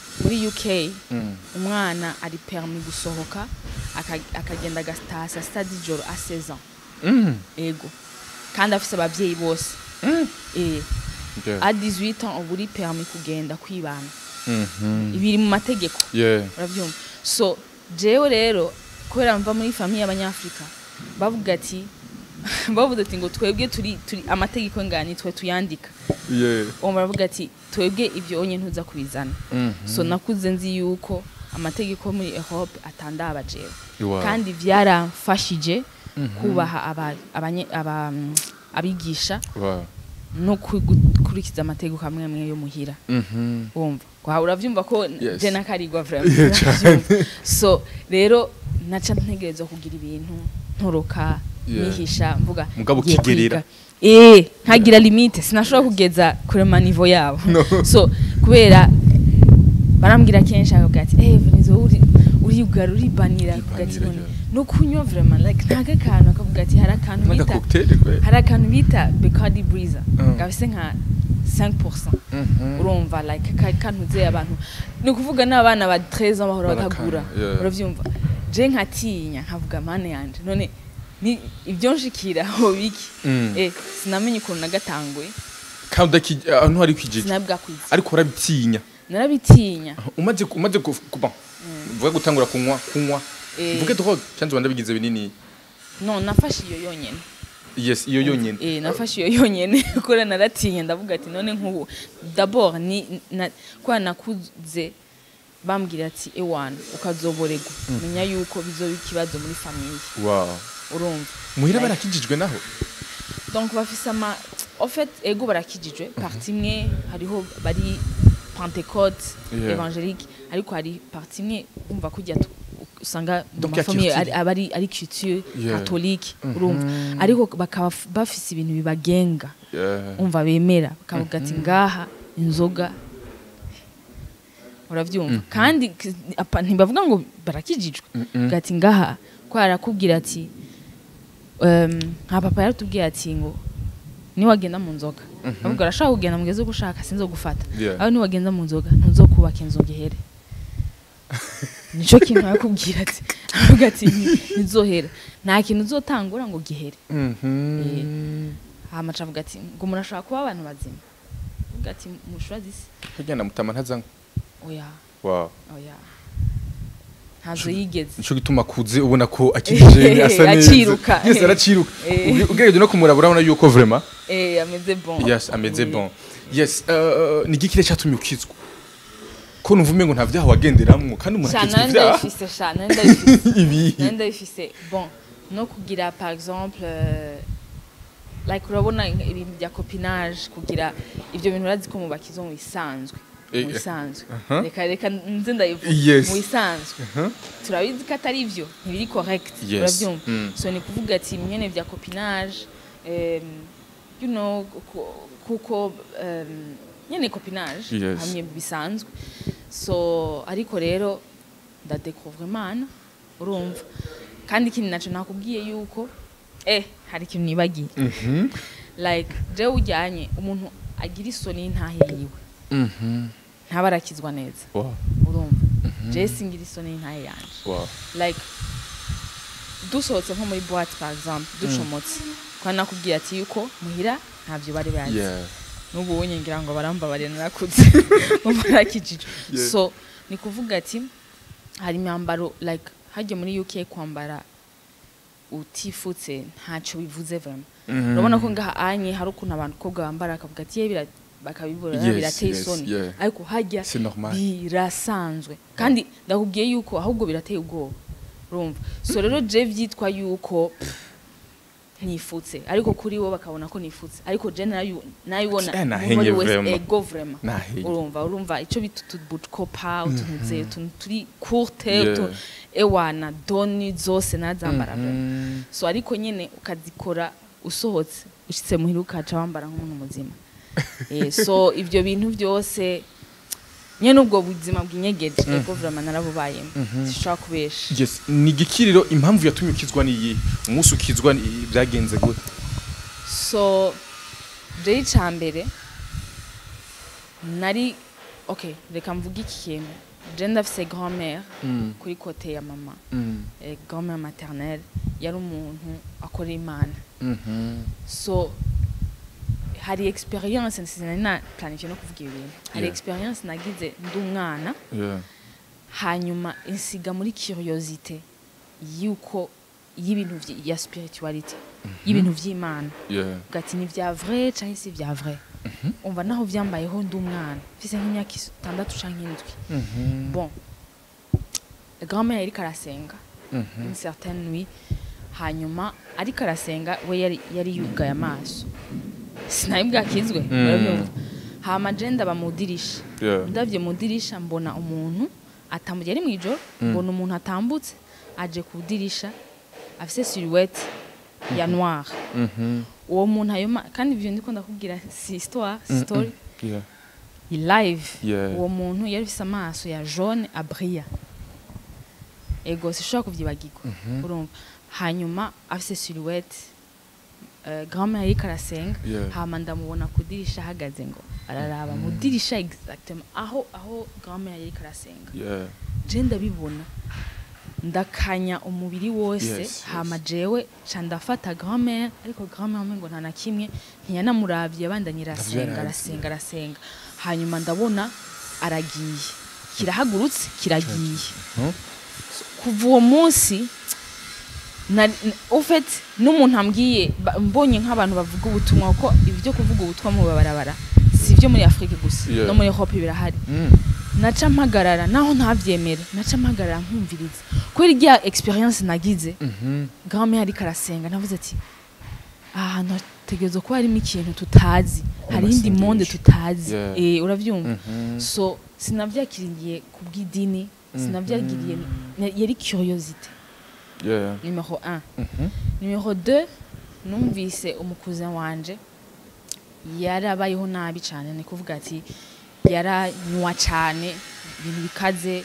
[SPEAKER 2] muri uk
[SPEAKER 1] Mm.
[SPEAKER 2] umwana ari permis gusohoka aka- akagenda agataha saa sita z'ijoro a 16 ans
[SPEAKER 1] Mm.
[SPEAKER 2] ego kandi afise abavyeyi bose
[SPEAKER 1] Mm.
[SPEAKER 2] eh
[SPEAKER 1] Yeah.
[SPEAKER 2] a 18 ans uba uri permis kugenda kwibana
[SPEAKER 1] Mhm.
[SPEAKER 2] ibiri mu mategeko
[SPEAKER 1] Yeah.
[SPEAKER 2] urabyumva so jewe rero kubera mva muri famiye y'abanyafurika bavuga ati bavuga ati ngo twebwe turi turi amategeko ngani twe tuyandika
[SPEAKER 1] Yeah.
[SPEAKER 2] uwo baravuga ati twebwe ibyo onye ntuza kubizana
[SPEAKER 1] Mhm.
[SPEAKER 2] so nakuze nzi yuko amategeko muri Europe atandaba jewe
[SPEAKER 1] Wow.
[SPEAKER 2] kandi byaramfashije kubaha aba- abanye- aba- mm, abigisha
[SPEAKER 1] Wow.
[SPEAKER 2] no ku- gukurikiza amategeko amwe amwe yo muhira
[SPEAKER 1] Mhm.
[SPEAKER 2] wumva kwa uravyumva ko
[SPEAKER 1] Yes.
[SPEAKER 2] je nakarigwa vraiment
[SPEAKER 1] Yeah,
[SPEAKER 2] uravyumva. so rero naca ntegerezwa kugira ibintu ntoroka
[SPEAKER 1] Yeah.
[SPEAKER 2] nihisha mvuga
[SPEAKER 1] Mugabo
[SPEAKER 2] ngiye
[SPEAKER 1] ukigerera.
[SPEAKER 2] kwiga. eh nkagira limite sinashobora kugeza kure manivo yabo
[SPEAKER 1] No.
[SPEAKER 2] so kubera barambwira kenshi akavuga ati eh Venizo uri uribwara uribanira akavuga ati
[SPEAKER 1] Uribanira,
[SPEAKER 2] none
[SPEAKER 1] yeah.
[SPEAKER 2] no kunywa vraiment like ntaga kantu akavuga ati hari akantu
[SPEAKER 1] Naga
[SPEAKER 2] bita
[SPEAKER 1] cocktail kwe.
[SPEAKER 2] hari akantu bita Bacardi Breezer
[SPEAKER 1] Mm.
[SPEAKER 2] gafise nka 5%
[SPEAKER 1] Mhm.
[SPEAKER 2] urumva like ka- kantuze abantu ni ukuvuga n'abana ba 13 ans bahora
[SPEAKER 1] Barakanywa,
[SPEAKER 2] bakagura
[SPEAKER 1] yeah.
[SPEAKER 2] uravyumva je nkatinya nkavuga mane yanje none ni ibyo nshikira ho biki
[SPEAKER 1] Mm.
[SPEAKER 2] eh sinamenye ukuntu nagatanguye
[SPEAKER 1] Kandi udaki- ahantu hari kwijiji.
[SPEAKER 2] sinabwa kwiza
[SPEAKER 1] Ariko urabitinya.
[SPEAKER 2] narabitinya
[SPEAKER 1] Umaze umaze ku- kuba. Vuga gutangura kunywa kunywa.
[SPEAKER 2] Eh.
[SPEAKER 1] Vuge drogue cyangwa wanda bigize binini.
[SPEAKER 2] no nafashe iyo yonyene
[SPEAKER 1] Yes, iyo yonyene.
[SPEAKER 2] eh nafashe iyo yonyene kuko naratinya ndavuga ati none nk'ubu d'abord ni na, kwa nakuze bambwira ati ewana ukazoborerwa menya yuko bizoba ikibazo muri famiye
[SPEAKER 1] Wow.
[SPEAKER 2] urumva
[SPEAKER 1] Muhira
[SPEAKER 2] Like-
[SPEAKER 1] barakijijwe naho.
[SPEAKER 2] donc bafise ama en fait ego barakijijwe parti imwe hariho bari pentecote
[SPEAKER 1] Yeah.
[SPEAKER 2] évangélique ariko hari parti imwe umva kujya tu- usanga mu
[SPEAKER 1] Donc ya
[SPEAKER 2] mafamiye
[SPEAKER 1] culture.
[SPEAKER 2] ari- aba ari ari culture
[SPEAKER 1] Yeah.
[SPEAKER 2] catholique urumva ariko bakaba f- bafise ibintu bibagenga
[SPEAKER 1] Yeah.
[SPEAKER 2] umva bemera bakavuga ati ngaha inzoga uravyumva kandi k- apa- ntibavuga ngo barakijijwe Bavuga ati ngaha ko arakubwira ati em, nka papa yaratubwiye ati ngo niwagenda mu nzoga avuga arashaka kugenda mugeze uko ushaka sinzogufata
[SPEAKER 1] Yeah.
[SPEAKER 2] aho niwagenda mu nzoga ntuzokubaka inzu gihere nico kintu yakubwira ati avuga ati "Nti- ntizohera nta kintu uzotangura ngo gihere
[SPEAKER 1] Mhm.
[SPEAKER 2] hama aca avuga ati ngo murashobora kuba abantu bazima avuga ati mushura zisi
[SPEAKER 1] Kagenda mutama ntazanga.
[SPEAKER 2] oya
[SPEAKER 1] Wow.
[SPEAKER 2] oya ntazo yigeze
[SPEAKER 1] Nico gituma kuze ubona ko akijije asa neza.
[SPEAKER 2] Aciruka.
[SPEAKER 1] Yes, araciruka.
[SPEAKER 2] Eh.
[SPEAKER 1] Uge- Ugereje no kumuraba urabona yuko vraiment.
[SPEAKER 2] eh ameze bon
[SPEAKER 1] Yes, ameze
[SPEAKER 2] Oui.
[SPEAKER 1] bon. Yes, uh, ni igikire cyatumye ukizwa. Ko numva umengo nta vyaha wagenderamwo kandi umuntu
[SPEAKER 2] Sha,
[SPEAKER 1] akizwa
[SPEAKER 2] nari
[SPEAKER 1] ivyaha.
[SPEAKER 2] ndabifise sha nari ndabifise
[SPEAKER 1] Ibi.
[SPEAKER 2] nari ndabifise bon no kugira par exemple euh, like urabona ibintu bya copinage kugira ibyo bintu urazi ko mu bakizo mu bisanzwe
[SPEAKER 1] Eh,
[SPEAKER 2] mu bisanzwe
[SPEAKER 1] aha.
[SPEAKER 2] reka reka nze ndayivuga
[SPEAKER 1] Yes.
[SPEAKER 2] mu bisanzwe
[SPEAKER 1] Aha.
[SPEAKER 2] turabizi ko atari ivyo ntibiri correct
[SPEAKER 1] Yes.
[SPEAKER 2] urabyumva
[SPEAKER 1] Mm.
[SPEAKER 2] so ni kuvuga ati mwene vya copinage um, you know ku- kuko um, nyene copinage
[SPEAKER 1] Yes.
[SPEAKER 2] hamwe bisanzwe so ariko rero ndadekuvre imana urumva kandi ikindi naco nakubwiye yuko eh hari ikintu nibagiye
[SPEAKER 1] Mhm.
[SPEAKER 2] like jewe ujyanye umuntu agira isoni y'intahe yiwe
[SPEAKER 1] Mhm.
[SPEAKER 2] ntaba arakizwa neza
[SPEAKER 1] Wow.
[SPEAKER 2] urumva jewe singira isoni y'intahe yanje
[SPEAKER 1] Wow.
[SPEAKER 2] like dusohotse nko muri boîte par exemple ducomotse kwa nakubwira ati yuko muhira ntavyo bari bazi
[SPEAKER 1] Yeah.
[SPEAKER 2] n'ubu unye ngira ngo barambabarira narakuze umurakijije
[SPEAKER 1] Yeah.
[SPEAKER 2] so ni kuvuga ati hari imyambaro like hajya muri UK kwambara utifutse ntacyo bivuze vraiment
[SPEAKER 1] Mhm.
[SPEAKER 2] urabona ko ngaha anye hari ukuntu abantu kobwa bambara akavuga ati "Ye, bira- bakabibura
[SPEAKER 1] Yes,
[SPEAKER 2] birateye
[SPEAKER 1] yes,
[SPEAKER 2] isoni
[SPEAKER 1] yeah.
[SPEAKER 2] ariko hajya
[SPEAKER 1] C'est normal.
[SPEAKER 2] birasanzwe kandi ndakubwiye yuko ahubwo birateye ubwoba urumva so rero je vyitwa yuko pff, nifutse ariko kuri wo bakabona ko nifutse ariko je nayo nayibona
[SPEAKER 1] Eh, nahenye vraiment.
[SPEAKER 2] ego vraiment
[SPEAKER 1] Nahenye.
[SPEAKER 2] urumva urumva ico bita utubucopa utuntu utuntu turi courte
[SPEAKER 1] Yeah.
[SPEAKER 2] utu ewana doni zose nazambara vraiment
[SPEAKER 1] Mhm.
[SPEAKER 2] so ariko nyene ukazikora usohotse ushitse muhira ukaca wambara nk'umuntu muzima eh, so ivyo bintu byose nyene ubwo buzima bwinyegeje ego vraiment narabubayemo sishobora kubesha
[SPEAKER 1] Yes, ni igikiriro impamvu yatumye ukizwa ni iyi umunsi ukizwa ni- byagenze gute
[SPEAKER 2] so jewe icambere nari okay reka mvuge iki kintu je ndafise grand-mère
[SPEAKER 1] Mm.
[SPEAKER 2] kuri kote ya mama
[SPEAKER 1] Mm.
[SPEAKER 2] eh, grand-mère maternelle yari umuntu akora imana
[SPEAKER 1] Mhm.
[SPEAKER 2] so hari experience sinari na planifiye no kuvuga ibi bintu hari
[SPEAKER 1] Yeah.
[SPEAKER 2] experience nagize ndi umwana
[SPEAKER 1] Yeah.
[SPEAKER 2] hanyuma insiga muri curiosité yuko y'ibintu vyi- ya spirituality y'ibintu vy'imana
[SPEAKER 1] Yeah.
[SPEAKER 2] ugati ni vya vrai canke si vya vrai umva naho vyambayeho ndi umwana mfise nk'imyaka itandatu canke indwi
[SPEAKER 1] Mhm.
[SPEAKER 2] bon grand-mère yariko arasenga
[SPEAKER 1] Mhm.
[SPEAKER 2] une certaine nuit hanyuma ariko arasenga we yari, yari yugaye amaso sinari bwakizwe urabyumva hama je ndaba mu dirisha
[SPEAKER 1] Yeah.
[SPEAKER 2] ndavye mu dirisha mbona umuntu atambuye ari mwijoro mbona umuntu atambutse aje ku dirisha afise silhouette ya noir
[SPEAKER 1] Mhm.
[SPEAKER 2] uwo muntu ayo ma- kandi ivyo ndiko ndakubwira si histoire si story
[SPEAKER 1] Yeah.
[SPEAKER 2] i live
[SPEAKER 1] Yeah.
[SPEAKER 2] uwo muntu yari afise amaso ya jaune abria ego sishobora kuvyibagirwa urumva hanyuma afise silhouette uh, grand-mère yariko arasenga
[SPEAKER 1] Yeah.
[SPEAKER 2] hama ndamubona ku dirisha ahagaze ngo araraba mu dirisha exactement aho aho grand-mère yariko arasenga
[SPEAKER 1] Yeah.
[SPEAKER 2] je ndabibona ndakanya umubiri wose
[SPEAKER 1] Yes,
[SPEAKER 2] hama
[SPEAKER 1] yes.
[SPEAKER 2] jewe ca ndafata grand-mère ariko grand-mère umengo nta na kimwe ntiyanamuravye abandanye arasenga
[SPEAKER 1] yarazi.
[SPEAKER 2] arasenga arasenga hanyuma ndabona aragiye kirahagurutse kiragiye
[SPEAKER 1] Huh?
[SPEAKER 2] kuva uwo munsi na- n- ufet n'umuntu ambwiye ba- mbonye nk'abantu bavuga ubutumwa kuko ibyo kuvuga ubutumwa mu babarabara si ibyo muri afurika gusa
[SPEAKER 1] Yeah.
[SPEAKER 2] no muri hope birahari
[SPEAKER 1] Mm.
[SPEAKER 2] naca mpagarara naho ntabyemera naca mpagarara nkumviriza kubera irya experience nagize
[SPEAKER 1] Mhm.
[SPEAKER 2] grand-mère ariko arasenga navuze ati aha hantu hategerezwa kuba harimo ikintu tutazi hari indi
[SPEAKER 1] Amasengesho.
[SPEAKER 2] monde tutazi
[SPEAKER 1] Yeah.
[SPEAKER 2] eh, urabyumva
[SPEAKER 1] Mhm.
[SPEAKER 2] so sinavyakiriye ku bw'idini sinavyagiriye na- yari curiosité
[SPEAKER 1] Yeah.
[SPEAKER 2] numero 1
[SPEAKER 1] Mhm.
[SPEAKER 2] numero 2 numvise umukuzin wanje yarabayeho nabi cyane ni kuvuga ati yaranywa cyane ibintu bikaze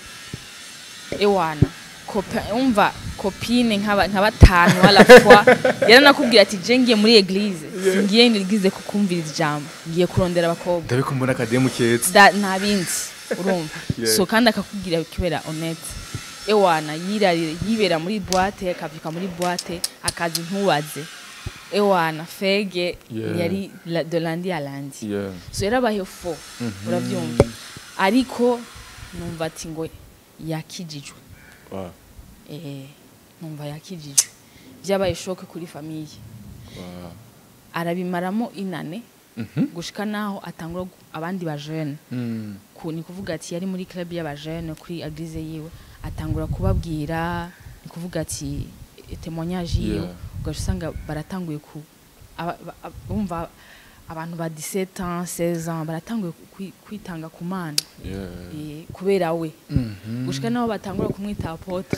[SPEAKER 2] ewana Copa- umva kopine nk'aba- nka batanu wala fois yaranakubwira ati je ngiye muri eglise singiye muri eglise kukumviriza ijambo ngiye kurondera abakobwa
[SPEAKER 1] ndabiko mbona akademu keza
[SPEAKER 2] da nta bindi urumva
[SPEAKER 1] Yeah.
[SPEAKER 2] so kandi akakubwira kubera honete ewana yirarira yibera muri boîte akavyuka muri boîte akazi ntubaze ewana fege
[SPEAKER 1] Yeah.
[SPEAKER 2] yari la- de lundi à lundi
[SPEAKER 1] Yeah.
[SPEAKER 2] so yarabayeho fo uravyumva ariko numva ati ngo yakijijwe
[SPEAKER 1] Wow.
[SPEAKER 2] eh numva yakijijwe vyabaye shoke kuri famiye
[SPEAKER 1] Wow.
[SPEAKER 2] arabimaramo inane
[SPEAKER 1] Mhm.
[SPEAKER 2] gushika naho atangura gu- abandi ba jeune
[SPEAKER 1] Mm.
[SPEAKER 2] ku ni kuvuga ati yari muri club y'abajene kuri eglise yiwe atangura kubabwira ni kuvuga ati e- témoignage yiwe
[SPEAKER 1] Yeah.
[SPEAKER 2] ugaca usanga baratanguye ku aba- ba- ab- bumva abantu ba 17 ans 16 ans baratanguye ku- kwi- kwitanga ku mana
[SPEAKER 1] Yeah.
[SPEAKER 2] eh, kubera we
[SPEAKER 1] Mhm.
[SPEAKER 2] gushika naho batangura kumwita apotre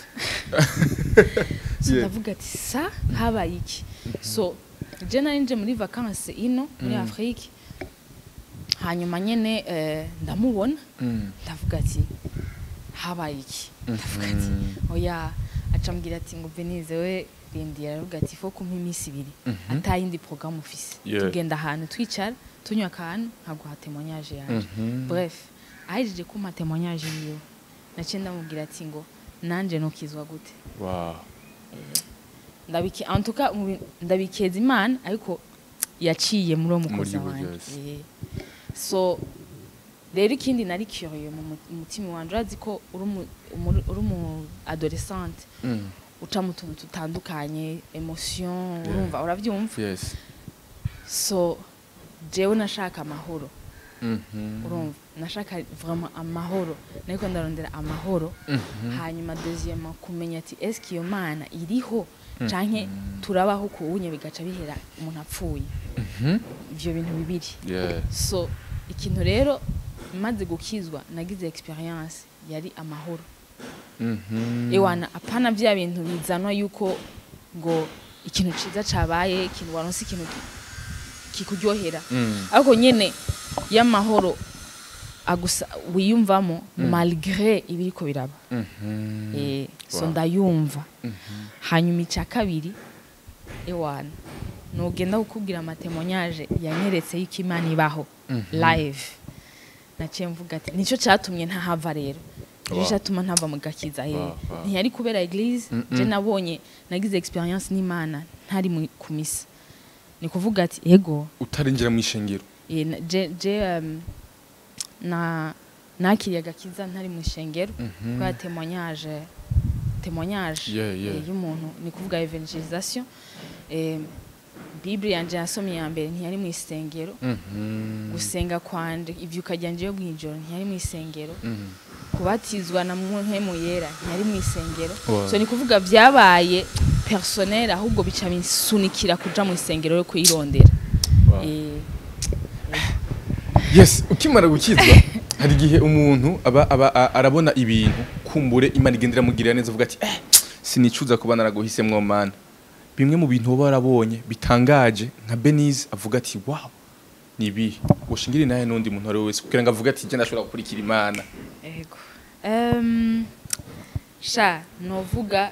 [SPEAKER 2] so
[SPEAKER 1] Yeah.
[SPEAKER 2] ndavuga ati sa habaye iki so je nari nje muri vacances ino muri
[SPEAKER 1] Mm.
[SPEAKER 2] afrique hanyuma nyene eh, ndamubona
[SPEAKER 1] Mm.
[SPEAKER 2] ndavuga ati habaye iki ndavuga ati oya acambwira ati ngo Benize we rindira aravuga ati fo kumpa iminsi ibiri
[SPEAKER 1] Mhm.
[SPEAKER 2] atayindi programme ufise
[SPEAKER 1] Yeah.
[SPEAKER 2] tugenda ahantu twicara tunywa akantu nkaguha témoignage yanje
[SPEAKER 1] Mhm.
[SPEAKER 2] bref ahejeje kumpa témoignage yiwe naciye ndamubwira ati ngo nanje nukizwa gute
[SPEAKER 1] Wow.
[SPEAKER 2] ndabike en tout cas mu bi- ndabikeza imana ariko yaciye muri uwo mukozi
[SPEAKER 1] Muri we,
[SPEAKER 2] wanjye
[SPEAKER 1] yes.
[SPEAKER 2] Eh. so rero ikindi nari curieux mu mu- mu mutima wanje urazi ko uri umu- umuri- uri umu adolescente
[SPEAKER 1] Mm.
[SPEAKER 2] uca mu tuntu tutandukanye emotion
[SPEAKER 1] Yeah.
[SPEAKER 2] urumva urabyumva
[SPEAKER 1] Yes.
[SPEAKER 2] so jewe nashaka amahoro
[SPEAKER 1] Mhm.
[SPEAKER 2] urumva nashaka vraiment amahoro nariko ndarondera amahoro
[SPEAKER 1] Mhm.
[SPEAKER 2] hanyuma deuxième kumenya ati eske iyo mana iriho canke turabaho kuwunye bigaca bihera umuntu apfuye
[SPEAKER 1] Mhm.
[SPEAKER 2] ivyo bintu bibiri
[SPEAKER 1] Yeah.
[SPEAKER 2] so ikintu rero maze gukizwa nagize experience yari amahoro
[SPEAKER 1] Mhm.
[SPEAKER 2] ewana apana vya bintu bizanwa yuko ngo ikintu ciza cabaye ikintu waronse ikintu ki- kikuryohera
[SPEAKER 1] Mm.
[SPEAKER 2] ariko nyene y'amahoro agusa wiyumvamo malgré ibiriko biraba
[SPEAKER 1] Mhm.
[SPEAKER 2] eh, so
[SPEAKER 1] Wow.
[SPEAKER 2] ndayumva
[SPEAKER 1] Mhm.
[SPEAKER 2] hanyuma icya kabiri ewana nugenda kukubwira amatemonyage yanyeretse y'uko imana ibaho
[SPEAKER 1] Mhm.
[SPEAKER 2] live naciye mvuga ati nicyo cyatumye ntahava rero nicyo
[SPEAKER 1] Wow.
[SPEAKER 2] cyatuma ntava mu gakiza ye
[SPEAKER 1] Wow, wow.
[SPEAKER 2] ntiyari kubera eglise
[SPEAKER 1] Mm,
[SPEAKER 2] je
[SPEAKER 1] mm.
[SPEAKER 2] nabonye nagize experience n'imana ntari mu- ku misa ni kuvuga ati ego
[SPEAKER 1] utarinjira mu ishengero
[SPEAKER 2] eh, na- je je um, na nakiriye agakiza ntari mu ishengero
[SPEAKER 1] Mhm.
[SPEAKER 2] kwa témoignage témoignage
[SPEAKER 1] Yeah, yeah.
[SPEAKER 2] eh, y'umuntu ni kuvuga evangelisation eh, bible yanje nasomye ya mbere ntiyari mu isengero
[SPEAKER 1] Mhm.
[SPEAKER 2] gusenga kwanje ivyuka ryanje yo mw'ijoro ntiyari mu isengero
[SPEAKER 1] Mhm.
[SPEAKER 2] kubatizwa na mpemu yera ntiyari mu isengero
[SPEAKER 1] Wow.
[SPEAKER 2] so ni kuvuga vyabaye personnel ahubwo bica bisunikira kuja mu isengero yo kuyirondera
[SPEAKER 1] Wow.
[SPEAKER 2] Eh,
[SPEAKER 1] yes ukimara gukizwa hari igihe umuntu aba, aba a- arabona ibintu kumbure imana igenda iramugirira neza avuga ati eh, sinicuza kuba naraguhisemwo mana bimwe mu bintu uba warabonye bitangaje nka benize avuga ati wow ni ibihe ushingire nawe n'undi muntu uwo ari we wese kugira ngo avuge ati jye ndashobora gukurikira imana
[SPEAKER 2] ego Em, sha novuga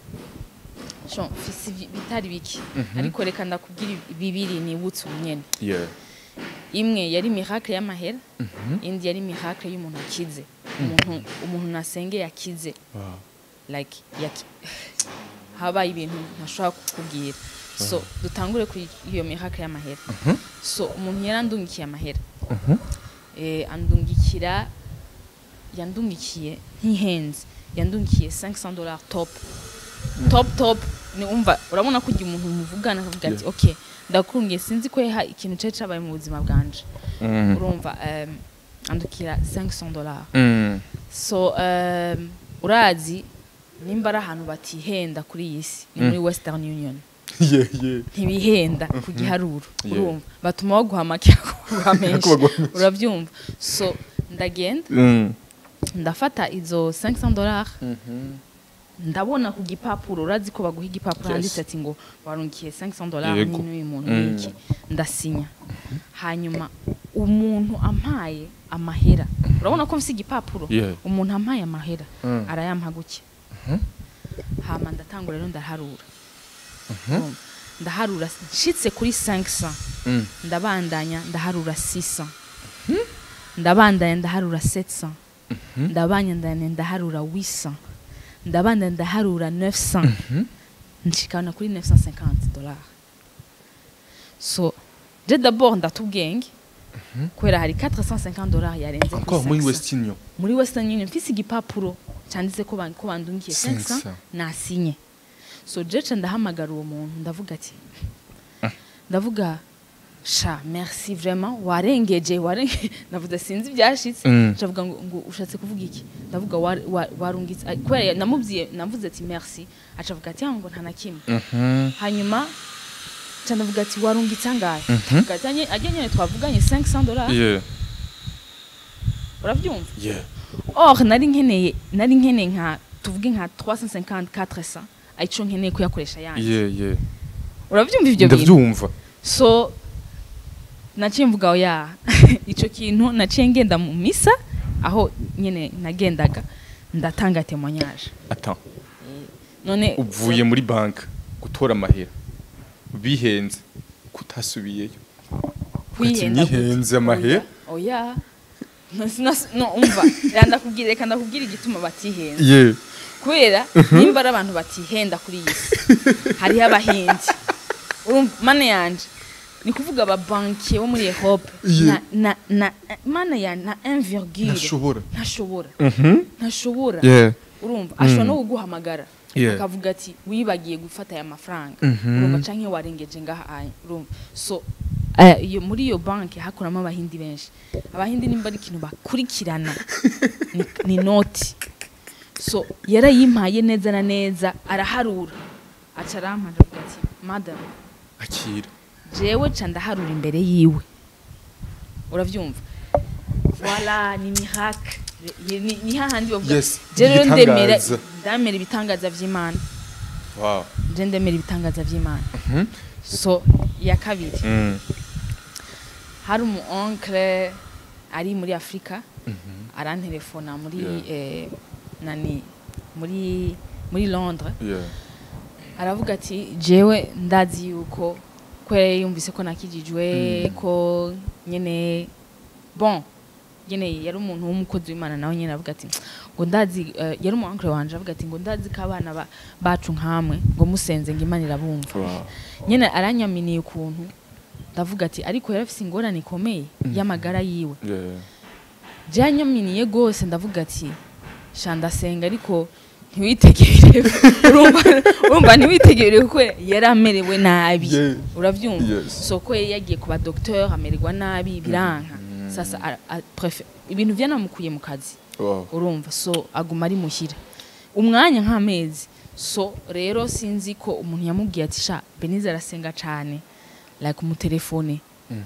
[SPEAKER 2] sho mfise ivi- bitari biki ariko reka ndakubwira ibi- bibiri nibutse ubunyene
[SPEAKER 1] yeah.
[SPEAKER 2] imwe yari miracle y'amahera indi yari miracle y'umuntu akize umuntu umuntu nasengeye akize
[SPEAKER 1] wow.
[SPEAKER 2] like yaki habaye ibintu ntashobora kukubwira so dutangure kuri iyo miracle y'amahera so umuntu yarandungikiye amahera eh, andungikira yandungikiye ntihenze yandungikiye 500 dollars top top top ni umva urabona ko igihe umuntu muvugana akavuga ati
[SPEAKER 1] Yeah.
[SPEAKER 2] okay ndakurungiye sinzi ko yaha ikintu cari cabaye mu buzima bwanje
[SPEAKER 1] mm.
[SPEAKER 2] urumva um, andukira 500 dollars
[SPEAKER 1] Mm.
[SPEAKER 2] so um, urazi nimba ari ahantu batihenda kuri iyi si ni muri western union
[SPEAKER 1] yeah, yeah.
[SPEAKER 2] ntibihenda ku giharuro
[SPEAKER 1] Yeah.
[SPEAKER 2] urumva batuma baguha make baguha menshi
[SPEAKER 1] Baguha menshi.
[SPEAKER 2] urabyumva so ndagenda
[SPEAKER 1] Mm.
[SPEAKER 2] ndafata izo 500 dollars
[SPEAKER 1] Mhm.
[SPEAKER 2] ndabona ku gipapuro urazi ko baguha igipapuro
[SPEAKER 1] Yes.
[SPEAKER 2] handitse ati ngo warungikiye 500 dollars
[SPEAKER 1] Yego.
[SPEAKER 2] n'uyu muntu
[SPEAKER 1] Mm.
[SPEAKER 2] n'iki ndasinya hanyuma umuntu ampaye amahera urabona ko mfise igipapuro
[SPEAKER 1] Yeah.
[SPEAKER 2] umuntu ampaye amahera
[SPEAKER 1] Mm.
[SPEAKER 2] arayampa gutya hama ndatangura rero ndaharura Urumva? ndaharura nshitse kuri 500
[SPEAKER 1] Mm.
[SPEAKER 2] ndabandanya ndaharura 600 ndabandanya ndaharura 700 ndabandanya ndaharura 800 ndabandanya ndaharura 900 nshikana kuri 950 dollars so je d'abord ndatubwenge kubera hari 450 dollars yarenze kuri
[SPEAKER 1] encore muri
[SPEAKER 2] 500.
[SPEAKER 1] west union
[SPEAKER 2] muri western union mfise igipapuro cyanditse ko ban- ko bandungikiye
[SPEAKER 1] 500.
[SPEAKER 2] 500 nasinye so jeca ndahamagara uwo muntu ndavuga ati ndavuga sha merci vraiment warengeje warenge ndavuga sinzi ibyashitse
[SPEAKER 1] Mm.
[SPEAKER 2] ndavuga ngo, ngo ushatse kuvuga iki ndavuga wa- wa- warungitse ah, kubera namubwiye navuze ati merci acavuga ati "Ah, ngo nta na kimwe
[SPEAKER 1] Mhm.
[SPEAKER 2] hanyuma ca ndavuga ati warungitse angahe Ndavuga ati, "Anye- ajya nyene twavuganye 500 dollars
[SPEAKER 1] yeah.
[SPEAKER 2] uravyumva
[SPEAKER 1] Yeah.
[SPEAKER 2] or nari nkeneye nari nkeneye nka tuvuge nka 350 400 aico nkeneye kuyakoresha yanjye
[SPEAKER 1] Yeah, yeah.
[SPEAKER 2] uravyumva ivyo bintu
[SPEAKER 1] ndavyumva
[SPEAKER 2] so naciye mvuga oya ico kintu naciye ngenda mu misa aho nyene nagendaga ndatanga témoignage
[SPEAKER 1] attends
[SPEAKER 2] none
[SPEAKER 1] uvuye muri banki gutora amahera bihenze kutasubiyeyo
[SPEAKER 2] kwihenda
[SPEAKER 1] Ati, "Nihenze amahera?"
[SPEAKER 2] oya oya. No, sinas- no umva reka ndakubwira reka ndakubwira igituma batihenze
[SPEAKER 1] yeah.
[SPEAKER 2] kubera nimba ari abantu batihenda kuri iyi si hariho abahinzi urumva mana yanje ni kuvuga ababankiye bo muri ehope
[SPEAKER 1] Yeah.
[SPEAKER 2] na, na, na, mana ya na 1
[SPEAKER 1] ntashobora
[SPEAKER 2] ntashobora
[SPEAKER 1] Mhm.
[SPEAKER 2] ntashobora
[SPEAKER 1] yeah.
[SPEAKER 2] urumva ashobora no kuguhamagara
[SPEAKER 1] Yeah.
[SPEAKER 2] akavuga ati wibagiye gufata aya mafaranga
[SPEAKER 1] Mhm.
[SPEAKER 2] urumva canke warengeje ngaha aya urumva so eh, iyo muri iyo banki hakoramo abahindi benshi abahindi nimba ari ikintu bakurikirana ni, ni noti so yarayimpaye neza na neza araharura aca arampa aravuga ati madam
[SPEAKER 1] akira
[SPEAKER 2] jewe ca ndaharura imbere yiwe uravyumva wala ni miracle Ye- ni ni hahandi bavuga
[SPEAKER 1] Yes,
[SPEAKER 2] je rero ndemera
[SPEAKER 1] ibitangaza.
[SPEAKER 2] ndamera ibitangaza vy'imana
[SPEAKER 1] wow.
[SPEAKER 2] je ndemera ibitangaza vy'imana
[SPEAKER 1] Mhm.
[SPEAKER 2] so ya kabiri
[SPEAKER 1] Mm.
[SPEAKER 2] hari umu oncle ari muri afurika arantelefona muri
[SPEAKER 1] Yeah.
[SPEAKER 2] eh, nani muri muri londres
[SPEAKER 1] Yeah.
[SPEAKER 2] aravuga ati jewe ndazi yuko kubera yumvise ko nakijijwe ko nyene bon nyene yari umuntu w'umukozi w'imana nawe nyene avuga ati ngo ndazi eh, yari umu uncle wanje avuga ati ngo ndazi ko abana ba- bacu nkamwe ngo musenze ngo imana irabumva
[SPEAKER 1] Wow.
[SPEAKER 2] nyene aranyaminiye ukuntu ndavuga ati ariko yari afise ingorane ikomeye y'amagara yiwe
[SPEAKER 1] Yeah.
[SPEAKER 2] byanyaminiye rwose ndavuga ati sha ndasenga ariko ntiwitegere urumva urumva ntiwitegere kuko yari amerewe nabi
[SPEAKER 1] Yeah.
[SPEAKER 2] uravyumva
[SPEAKER 1] Yes.
[SPEAKER 2] soko ye yagiye ku badokteur amererwa nabi biranka sasa a- a- prefe- ibintu vyanamukuye mu kazi
[SPEAKER 1] Wow.
[SPEAKER 2] urumva so aguma ari muhira umwanya nk'amezi so rero sinzi ko umuntu yamubwiye ati sha benize arasenga cane like umutelefone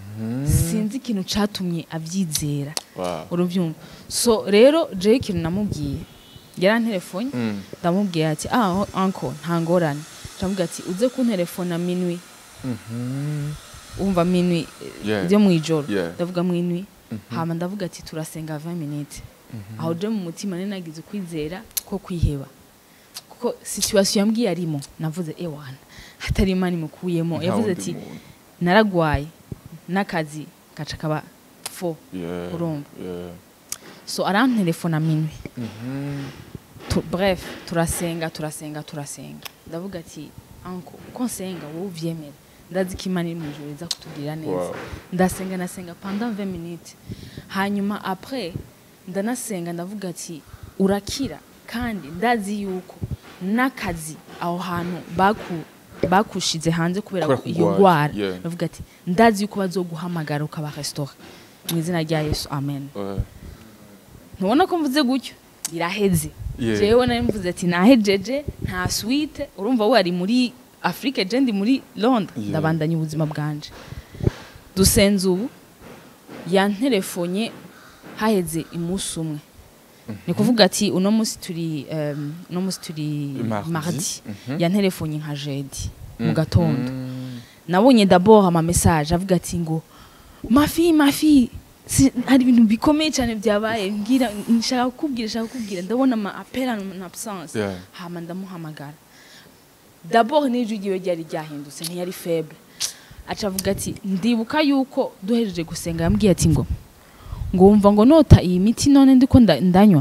[SPEAKER 2] sinzi ikintu catumye avyizera
[SPEAKER 1] Wow.
[SPEAKER 2] uruvyumva so rero jewe ikintu namubwiye yarantelefone
[SPEAKER 1] Mm.
[SPEAKER 2] ndamubwiye ati ah uncle nta ngorane ndamubwira ati uze kuntelefona minwi
[SPEAKER 1] Mhm.
[SPEAKER 2] umva minwi
[SPEAKER 1] Yeah.
[SPEAKER 2] ryo mw'ijoro
[SPEAKER 1] Yeah.
[SPEAKER 2] ndavuga minwi hama ndavuga ati turasenga 20 minutes aho je mu mutima nari nagize ukwizera ko kwiheba kuko situation yambwiye arimo navuze ewana hatari imana imukuyemo
[SPEAKER 1] Nta
[SPEAKER 2] yavuze
[SPEAKER 1] wundi
[SPEAKER 2] ati
[SPEAKER 1] muntu.
[SPEAKER 2] naragwaye n'akazi gaca kaba fo
[SPEAKER 1] Yeah.
[SPEAKER 2] urumva.
[SPEAKER 1] Yeah.
[SPEAKER 2] so arantelefona minwi
[SPEAKER 1] Mhm.
[SPEAKER 2] tu, bref turasenga turasenga turasenga ndavuga ati anko uko nsenga wowe uvyemera ndazi ko imana iri mu ijuru iza kutugirira neza
[SPEAKER 1] Wow.
[SPEAKER 2] ndasenga nasenga pendant 20 minutes hanyuma après ndanasenga ndavuga ati urakira kandi ndazi yuko n'akazi aho hantu baku bakushize hanze kubera
[SPEAKER 1] Kubera
[SPEAKER 2] iyo
[SPEAKER 1] kugwara,
[SPEAKER 2] ndwara
[SPEAKER 1] yeah.
[SPEAKER 2] ndavuga ati ndazi yuko bazoguhamagara ukaba restaurant mu izina rya yesu amen
[SPEAKER 1] Ouais.
[SPEAKER 2] ntubona ko mvuze gutyo biraheze
[SPEAKER 1] Yeah.
[SPEAKER 2] jewe nari mvuze ati nahejeje nta suite urumva we ari muri afrique je ndi muri londres
[SPEAKER 1] Yeah.
[SPEAKER 2] ndabandanya ubuzima bwanje dusenze ubu yanterefonye haheze imunsi umwe ni kuvuga ati uno munsi turi um, uno munsi turi
[SPEAKER 1] Mardi.
[SPEAKER 2] mardi
[SPEAKER 1] Mhm.
[SPEAKER 2] yanterefonye nka jeudi mu
[SPEAKER 1] Mm.
[SPEAKER 2] gatondo
[SPEAKER 1] Mm.
[SPEAKER 2] nabonye d'abord ama message avuga ati ngo mafi mafi si, hari ibintu bikomeye cyane byabaye mbwira nshaka kukubwira nshaka kukubwira ndabona ama appel en absence
[SPEAKER 1] Yeah.
[SPEAKER 2] hama ndamuhamagara d'abord n'ijwi ryiwe ryari ryahindutse ntiyari faible aca avuga ati ndibuka yuko duhejeje gusenga yambwiye ati ngo ngo wumva ngo nota iyi miti none ndiko nda- ndanywa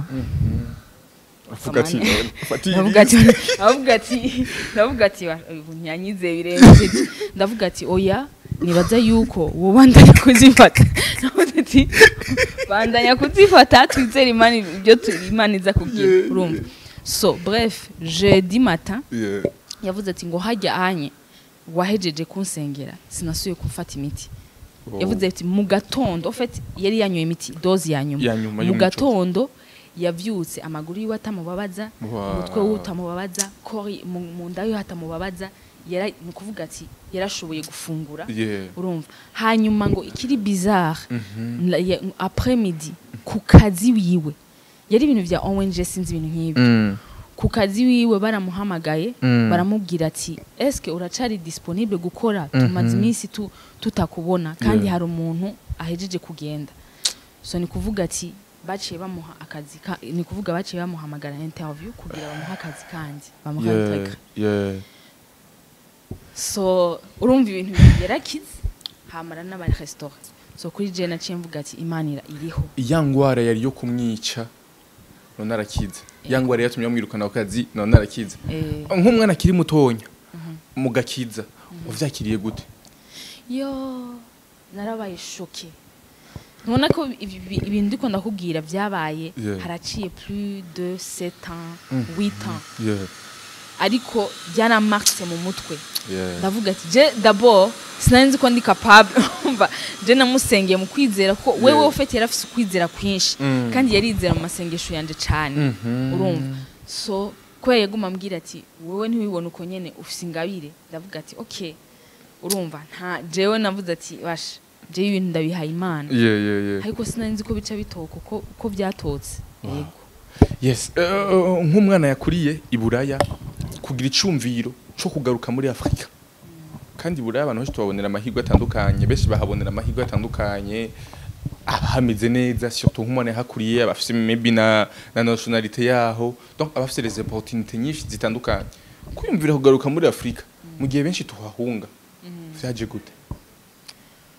[SPEAKER 1] Avuga ati
[SPEAKER 2] Amani.
[SPEAKER 1] fati
[SPEAKER 2] ndavuga ati ndavuga ati ndavuga ati "Wa- ubu nyanyize birengeje ndavuga ati oya nibaza yuko wowe bandanya kuzifata ndavuga ati bandanya kuzifata twizere imana ibyo tu- imana iza kubwira
[SPEAKER 1] Yeah,
[SPEAKER 2] urumva so bref jeudi matin
[SPEAKER 1] Yeah.
[SPEAKER 2] yavuze ati ngo hajya anye wahejeje kunsengera sinasuye kumfata imiti
[SPEAKER 1] Wow.
[SPEAKER 2] yavuze ati mu gatondo en fait yari yanyoye imiti dozi ya nyuma
[SPEAKER 1] Ya nyuma
[SPEAKER 2] mu
[SPEAKER 1] y'umuco.
[SPEAKER 2] gatondo yavyutse amaguru yiwe atamubabaza
[SPEAKER 1] Wow.
[SPEAKER 2] umutwe wiwe utamubabaza kori mu mu nda yiwe hatamubabaza yara ni ukuvuga ati yarashoboye gufungura
[SPEAKER 1] Yeah.
[SPEAKER 2] urumva hanyuma ngo ikiri bizarre
[SPEAKER 1] Mhm.
[SPEAKER 2] la- ya- après midi ku kazi wiwe yari ibintu vya ONG sinzi ibintu nk'ibi
[SPEAKER 1] Mm.
[SPEAKER 2] ku kazi wiwe baramuhamagaye
[SPEAKER 1] Mm.
[SPEAKER 2] baramubwira ati eske uracari disponible gukora tumaze
[SPEAKER 1] Mhm.
[SPEAKER 2] iminsi tu, tutakubona kandi
[SPEAKER 1] Yeah.
[SPEAKER 2] hari umuntu ahejeje kugenda so ni kuvuga ati baciye bamuha akazi ka, ni kuvuga baciye bamuhamagara interview kugira bamuha akazi kandi bamuha
[SPEAKER 1] Yeah.
[SPEAKER 2] integra
[SPEAKER 1] Yeah.
[SPEAKER 2] so urumva ibintu bibiri yarakize hamara n'abari restaurant so kuri je naciye mvuga ati imana ira- iriho
[SPEAKER 1] ya ngwara yari yo kumwica none arakize ya ngwara yatumye bamwirukana ku kazi none arakize
[SPEAKER 2] eh,
[SPEAKER 1] nk'umwana akiri mutonya mugakiza uvyakiriye gute
[SPEAKER 2] yo narabaye shoke ntubona ko ibi- ibi- ibintu ndiko ndakubwira byabaye
[SPEAKER 1] Yeah.
[SPEAKER 2] haraciye plus de 7 ans
[SPEAKER 1] Mm.
[SPEAKER 2] 8 ans
[SPEAKER 1] Yeah.
[SPEAKER 2] ariko byaramarse mu mutwe
[SPEAKER 1] Yeah.
[SPEAKER 2] ndavuga ati je d'abord sinari nzi ko ndi capable umva je namusengeye mu kwizera ko wewe
[SPEAKER 1] Yeah.
[SPEAKER 2] ufite yari afise ukwizera kwinshi
[SPEAKER 1] Mm.
[SPEAKER 2] kandi yarizera mu masengesho yanje cane
[SPEAKER 1] Mhm.
[SPEAKER 2] urumva so kubera yaguma ambwira ati wowe ntiwibone uko nyene ufise ingabire ndavuga ati okay urumva nta jewe navuze ati basha jewe ibintu ndabihaye imana
[SPEAKER 1] Yeah, yeah, yeah.
[SPEAKER 2] ariko sinari nzi ko bica bitoka uko uko byatotse yego
[SPEAKER 1] yes eh, nk'umwana yakuriye i buraya kugira icumviro cyo kugaruka muri afurika kandi i buraya abantu benshi tubabonera amahirwe atandukanye benshi bahabonera amahirwe atandukanye abahameze neza surtout nk'umwana yahakuriye abafite maybe na, na nationalité yaho donc abafite les opportunités nyinshi zitandukanye kwiyumvira kugaruka muri afurika mu gihe benshi tuhahunga vyaje gute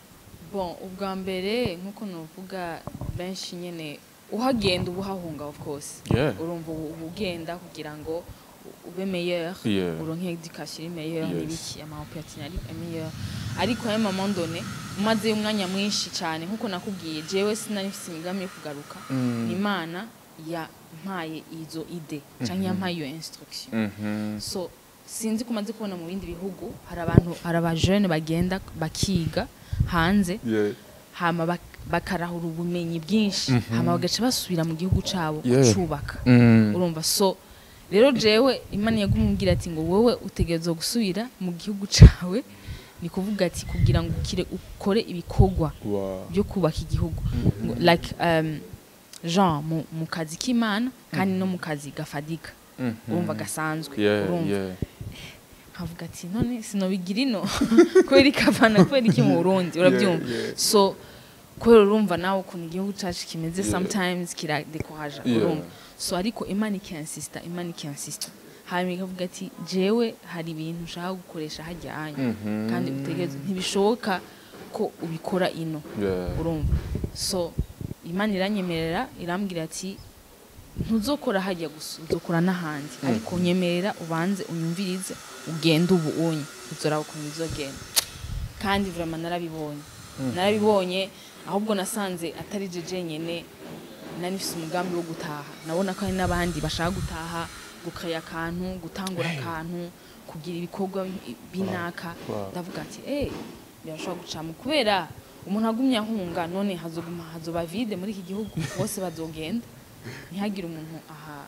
[SPEAKER 2] bon ubwa mbere nk'uko nuvuga benshi nyine uhagenda uba uhahunga of course
[SPEAKER 1] Yeah.
[SPEAKER 2] urumva ubu uba ugenda kugira ngo ube meilleur
[SPEAKER 1] Yeah.
[SPEAKER 2] uronke education iri meilleur
[SPEAKER 1] Yes.
[SPEAKER 2] n'ibiki ama opportunity ari meilleur ariko ayo moment donné umaze umwanya mwinshi cyane nk'uko nakubwiye jewe sinari mfite imigambi yo kugaruka
[SPEAKER 1] Mm.
[SPEAKER 2] ni imana yampaye izo ide cyangwa yampaye iyo instruction
[SPEAKER 1] Mhm.
[SPEAKER 2] so sinzi ko umaze kubona mu bindi bihugu hari abantu hari abajene bagenda bakiga hanze
[SPEAKER 1] Yeah.
[SPEAKER 2] hama bak- bakarahura ubumenyi bwinshi hama bagaca basubira mu gihugu cabo
[SPEAKER 1] Yeah.
[SPEAKER 2] kucubaka
[SPEAKER 1] Mm.
[SPEAKER 2] urumva so rero jewe imana yagumubwira ati ngo wowe utegerezwa gusubira mu gihugu cawe ni kuvuga ati kugira ngo ukire ukore ibikorwa
[SPEAKER 1] Wow.
[SPEAKER 2] byo kubaka igihugu Ngo- like um, jean mu, mu kazi k'imana kandi no mu kazi gafadika
[SPEAKER 1] Mhm.
[SPEAKER 2] urumva gasanzwe
[SPEAKER 1] Yeah,
[SPEAKER 2] urumva
[SPEAKER 1] yeah.
[SPEAKER 2] nkavuga ati none sinobigira ino kubera ikavana kubera iki mu burundi urabyumva
[SPEAKER 1] Yeah, yeah.
[SPEAKER 2] so kubera urumva nawe ukuntu igihugu cyacu kimeze
[SPEAKER 1] Yeah.
[SPEAKER 2] sometimes kiradekoraja
[SPEAKER 1] Yeah.
[SPEAKER 2] urumva so ariko imana ikinsista imana ikinsista hanyuma ikavuga ati jewe hari ibintu ushaka gukoresha hajya hanyu
[SPEAKER 1] Mhm.
[SPEAKER 2] kandi utegereze ntibishoboka ko ubikora ino
[SPEAKER 1] Yeah.
[SPEAKER 2] urumva so imana iranyemerera irambwira ati ntuzokora hajya gusa uzokora n'ahandi ariko nyemerera ubanze unyumvirize ugende ubu unye uzora ukuntu bizogenda kandi vraiment narabibonye narabibonye ahubwo nasanze atari je jenyene nari mfise umugambi wo gutaha nabona ko hari n'abandi bashaka gutaha gukaya akantu gutangura akantu kugira ibikorwa binaka
[SPEAKER 1] Wow.
[SPEAKER 2] ndavuga ati eh birashobora gucamo kubera umuntu agumye ahunga none hazoguma hazoba vide muri iki gihugu bose bazogenda ntihagire umuntu aha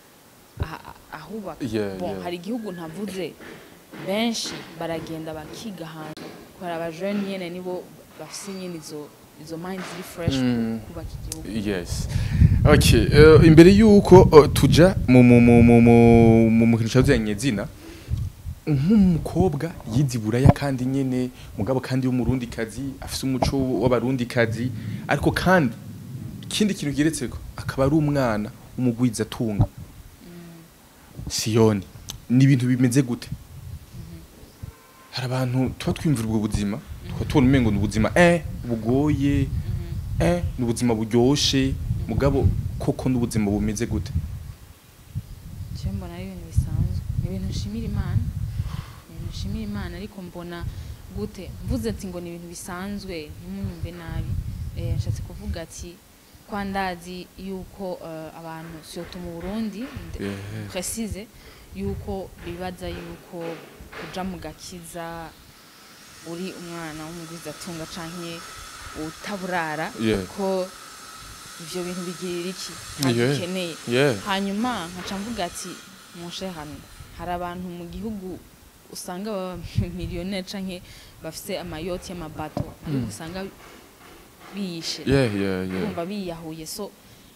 [SPEAKER 2] aha- ahubaka
[SPEAKER 1] Yeah,
[SPEAKER 2] bon
[SPEAKER 1] yeah.
[SPEAKER 2] hari igihugu ntavuze benshi baragenda bakiga ahantu kubera abajene nyene nibo bafise nyene izo izo mind ziri fresh
[SPEAKER 1] Mm.
[SPEAKER 2] kubaka igihugu
[SPEAKER 1] Yes. Okay, uh, imbere yuko uh, tuja mu mu mu mu mu mu mu kintu cyazanye zina nk'umukobwa yize buraya kandi nyene mugabo kandi w'umurundi kazi afise umuco w'abarundi kazi ariko kandi ikindi kintu geretseko akaba ari umwana umugwiza tunga Siyoni ni ibintu bimeze gute hari abantu tuba twimvira ubwo buzima tukaba tubona umengo ni ubuzima eh bugoye eh ni ubuzima buryoshe mugabo koko n'ubuzima bumeze gute
[SPEAKER 2] je mbona ari ibintu bisanzwe ni ibintu nshimira imana ni ibintu nshimira imana ariko mbona gute mvuze ati ngo ni ibintu bisanzwe ntimunyumve nabi eh, nshatse kuvuga ati kwa ndazi yuko eh, abantu surtout mu burundi nde-
[SPEAKER 1] Yeah.
[SPEAKER 2] précise yuko bibaza yuko kuja mu gakiza uri umwana w'umugwizatunga canke utaburara
[SPEAKER 1] Yeah.
[SPEAKER 2] ko ivyo bintu bigirira iki
[SPEAKER 1] Yeah.
[SPEAKER 2] ntabikeneye
[SPEAKER 1] Yeah.
[SPEAKER 2] hanyuma nkaca mvuga ati mushe hano hari abantu mu gihugu usanga baba miliyoneri canke bafise amayoti y'amabato ariko usanga biyishe
[SPEAKER 1] Yeah, yeah, yeah.
[SPEAKER 2] kumva biyahuye so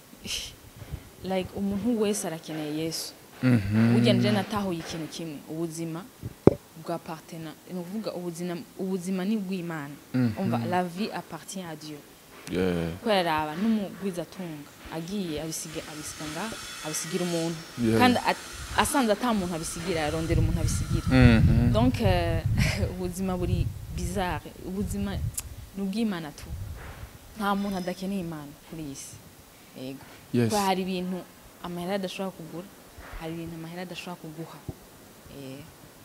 [SPEAKER 2] like umuntu wese arakeneye yesu
[SPEAKER 1] Mhm.
[SPEAKER 2] burya nje natahuye ikintu kimwe ubuzima bwa partena ni ukuvuga ubuzima ubuzima ni bw'imana
[SPEAKER 1] Mhm.
[SPEAKER 2] umva la vie appartient à dieu
[SPEAKER 1] Yeah.
[SPEAKER 2] kubera aba n'umugwizatunga agiye abisiga abisiga nga abisigira umuntu
[SPEAKER 1] Yeah.
[SPEAKER 2] kandi at- asanze ata muntu abisigira arondera umuntu abisigira
[SPEAKER 1] Mhm.
[SPEAKER 2] donc euh, ubuzima buri bizarre ubuzima ni ubw'imana tu nta muntu adakeneye imana kuri iyi si yego
[SPEAKER 1] Yes.
[SPEAKER 2] kubera hari ibintu amahera adashobora kugura hari ibintu amahera adashobora kuguha Eh,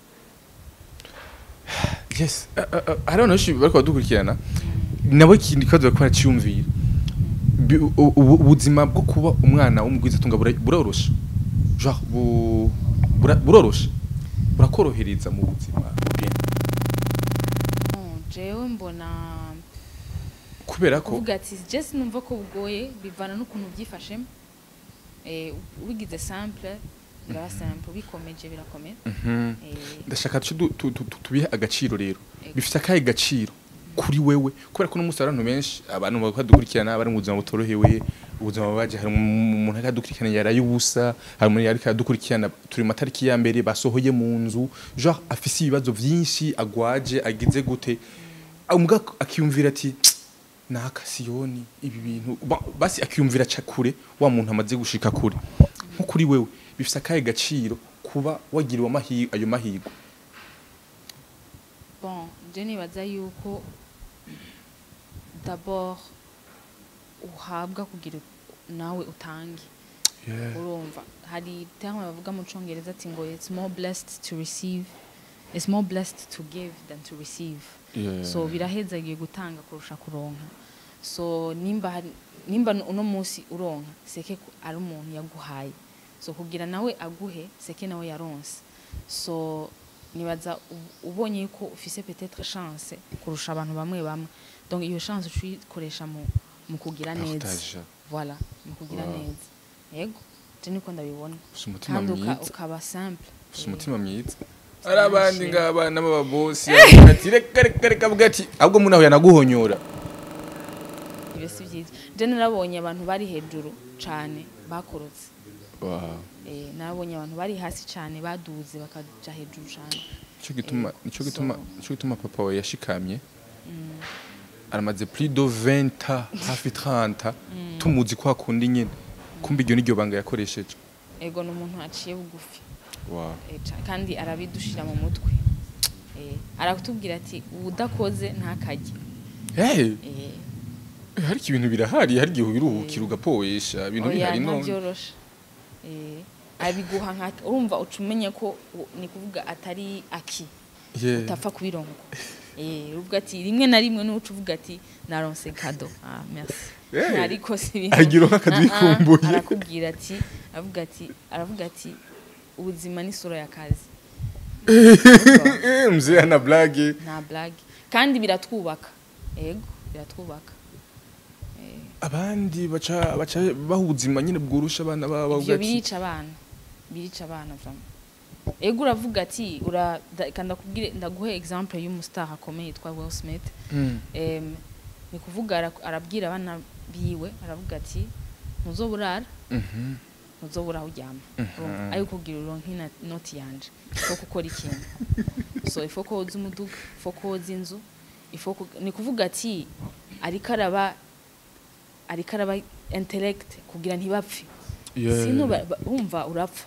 [SPEAKER 1] Yes. Uh, uh, uh, hari abantu benshi bariko badukurikirana nabo ikindi kibazo bariko baraciyumvira Bi- u- u- ubuzima bwo kuba umwana w'umugwizatunga bura- buroroshe genre bu- bura- buroroshe burakorohereza mu buzima bugenda
[SPEAKER 2] bon, jewe mbona
[SPEAKER 1] kubera ko
[SPEAKER 2] kuvuga ati je sinumva ko bugoye bivana n'ukuntu byifashemo eh, ubigize simple biraba simple bikomeje birakomera
[SPEAKER 1] Mhm.
[SPEAKER 2] Eh,
[SPEAKER 1] ndashaka tuce du- tu- tu- tu- tubihe agaciro rero
[SPEAKER 2] Ego.
[SPEAKER 1] bifite akahe gaciro kuri wewe kubera ko n'umunsi hari abantu benshi abantu bakadukurikirana bari mu buzima butorohewe ubuzima babaje hari umu- umuntu ariko adukurikirana yaraye ubusa hari umuntu ariko adukurikirana turi mu matariki ya mbere basohoye mu nzu genre afise ibibazo vyinshi agwaje agize gute umugabo akiyumvira ati naka siyoni ibi bintu Ba- basi akiyumvira aca kure wa muntu amaze gushika kure nko kuri wewe bifise akahe gaciro kuba wagiriwe amahi- ayo mahirwe
[SPEAKER 2] bon je nibaza yuko d'abord uhabwa kugira nawe utange
[SPEAKER 1] Yeah.
[SPEAKER 2] urumva hari terme bavuga mu congereza ati ngo it's more blessed to receive it's more blessed to give than to receive
[SPEAKER 1] Yeah.
[SPEAKER 2] so birahezagiye gutanga kurusha kuronka so nimba hari nimba uno munsi uronka seke ko ari umuntu yaguhaye so kugira nawe aguhe seke nawe yaronse so nibaza u- ubonye ko ufise peut-être chance kurusha abantu bamwe bamwe donc iyo chance ucikoresha mu mu kugira neza
[SPEAKER 1] Partage.
[SPEAKER 2] voilà mu kugira
[SPEAKER 1] Wow.
[SPEAKER 2] neza yego je niko ndabibona
[SPEAKER 1] Ufise umutima
[SPEAKER 2] kandi uka-
[SPEAKER 1] mwiza
[SPEAKER 2] ukaba simple
[SPEAKER 1] ufise
[SPEAKER 2] Eh,
[SPEAKER 1] umutima mwiza hari abandi
[SPEAKER 2] Nashimye.
[SPEAKER 1] ngabana b'ababosi avuga ati reka reka reka avuga ati ahubwo munaho yanaguhonyora
[SPEAKER 2] ibyo si byiza je narabonye abantu bari hejuru cane bakorotse
[SPEAKER 1] Wow.
[SPEAKER 2] Eh, narabonye abantu bari hasi cane baduze bakaja hejuru cane
[SPEAKER 1] Nico gituma
[SPEAKER 2] Eh,
[SPEAKER 1] nico gituma
[SPEAKER 2] so-
[SPEAKER 1] nico gituma papa we yashikamye aramaze plus de 20 ans hafi 30 tumuzi kwa kundi nyene kumbe iryo niryo banga yakoresheje
[SPEAKER 2] ego ni umuntu aciye bugufi
[SPEAKER 1] wow
[SPEAKER 2] Eh, ca- kandi arabidushira mu mutwe Eh, aratubwira ati udakoze ntakarye
[SPEAKER 1] hey
[SPEAKER 2] Eh,
[SPEAKER 1] hari ibintu birahari hari igihe ubiruhukira ugapoesha ibintu
[SPEAKER 2] oya
[SPEAKER 1] bihari none
[SPEAKER 2] ntabyoroshe Eh, abiguha nka urumva uca umenya ko u- ni kuvuga atari aki
[SPEAKER 1] Yeah.
[SPEAKER 2] utapfa kubironka eh uvuga ati rimwe na rimwe n'uca uvuga ati naronse kado ah merci
[SPEAKER 1] Eh,
[SPEAKER 2] ariko si ibintu
[SPEAKER 1] agira nk'akado
[SPEAKER 2] Ah, ah,
[SPEAKER 1] yikumbuye.
[SPEAKER 2] arakubwira ati avuga ati aravuga ati ubuzima ni sura y'akazi
[SPEAKER 1] Eh, mzee ana blague
[SPEAKER 2] nta blague kandi biratwubaka ego biratwubaka Eh,
[SPEAKER 1] abandi baca baca baha ubuzima nyine bworusha abana babo
[SPEAKER 2] ivyo
[SPEAKER 1] bavuga ati
[SPEAKER 2] birica abana birica abana vraiment ego uravuga ati ura da- kandi ndakubwire ndaguhe exemple y'umustar akomeye yitwa Will Smith
[SPEAKER 1] Mm.
[SPEAKER 2] Em, ni kuvuga ara- arabwira abana biwe aravuga ati ntuzoburara
[SPEAKER 1] Mhm.
[SPEAKER 2] ntuzobura aho uryama
[SPEAKER 1] Mhm.
[SPEAKER 2] Urumva, ayo kugira uronke ina- inoti yanje ifo gukora ikintu so ifo koza umuduga ifo koza inzu ifo ku- ni kuvuga ati ariko araba ariko araba intellect kugira ntibapfe
[SPEAKER 1] Yeah.
[SPEAKER 2] sino ba- ba- wumva urapfa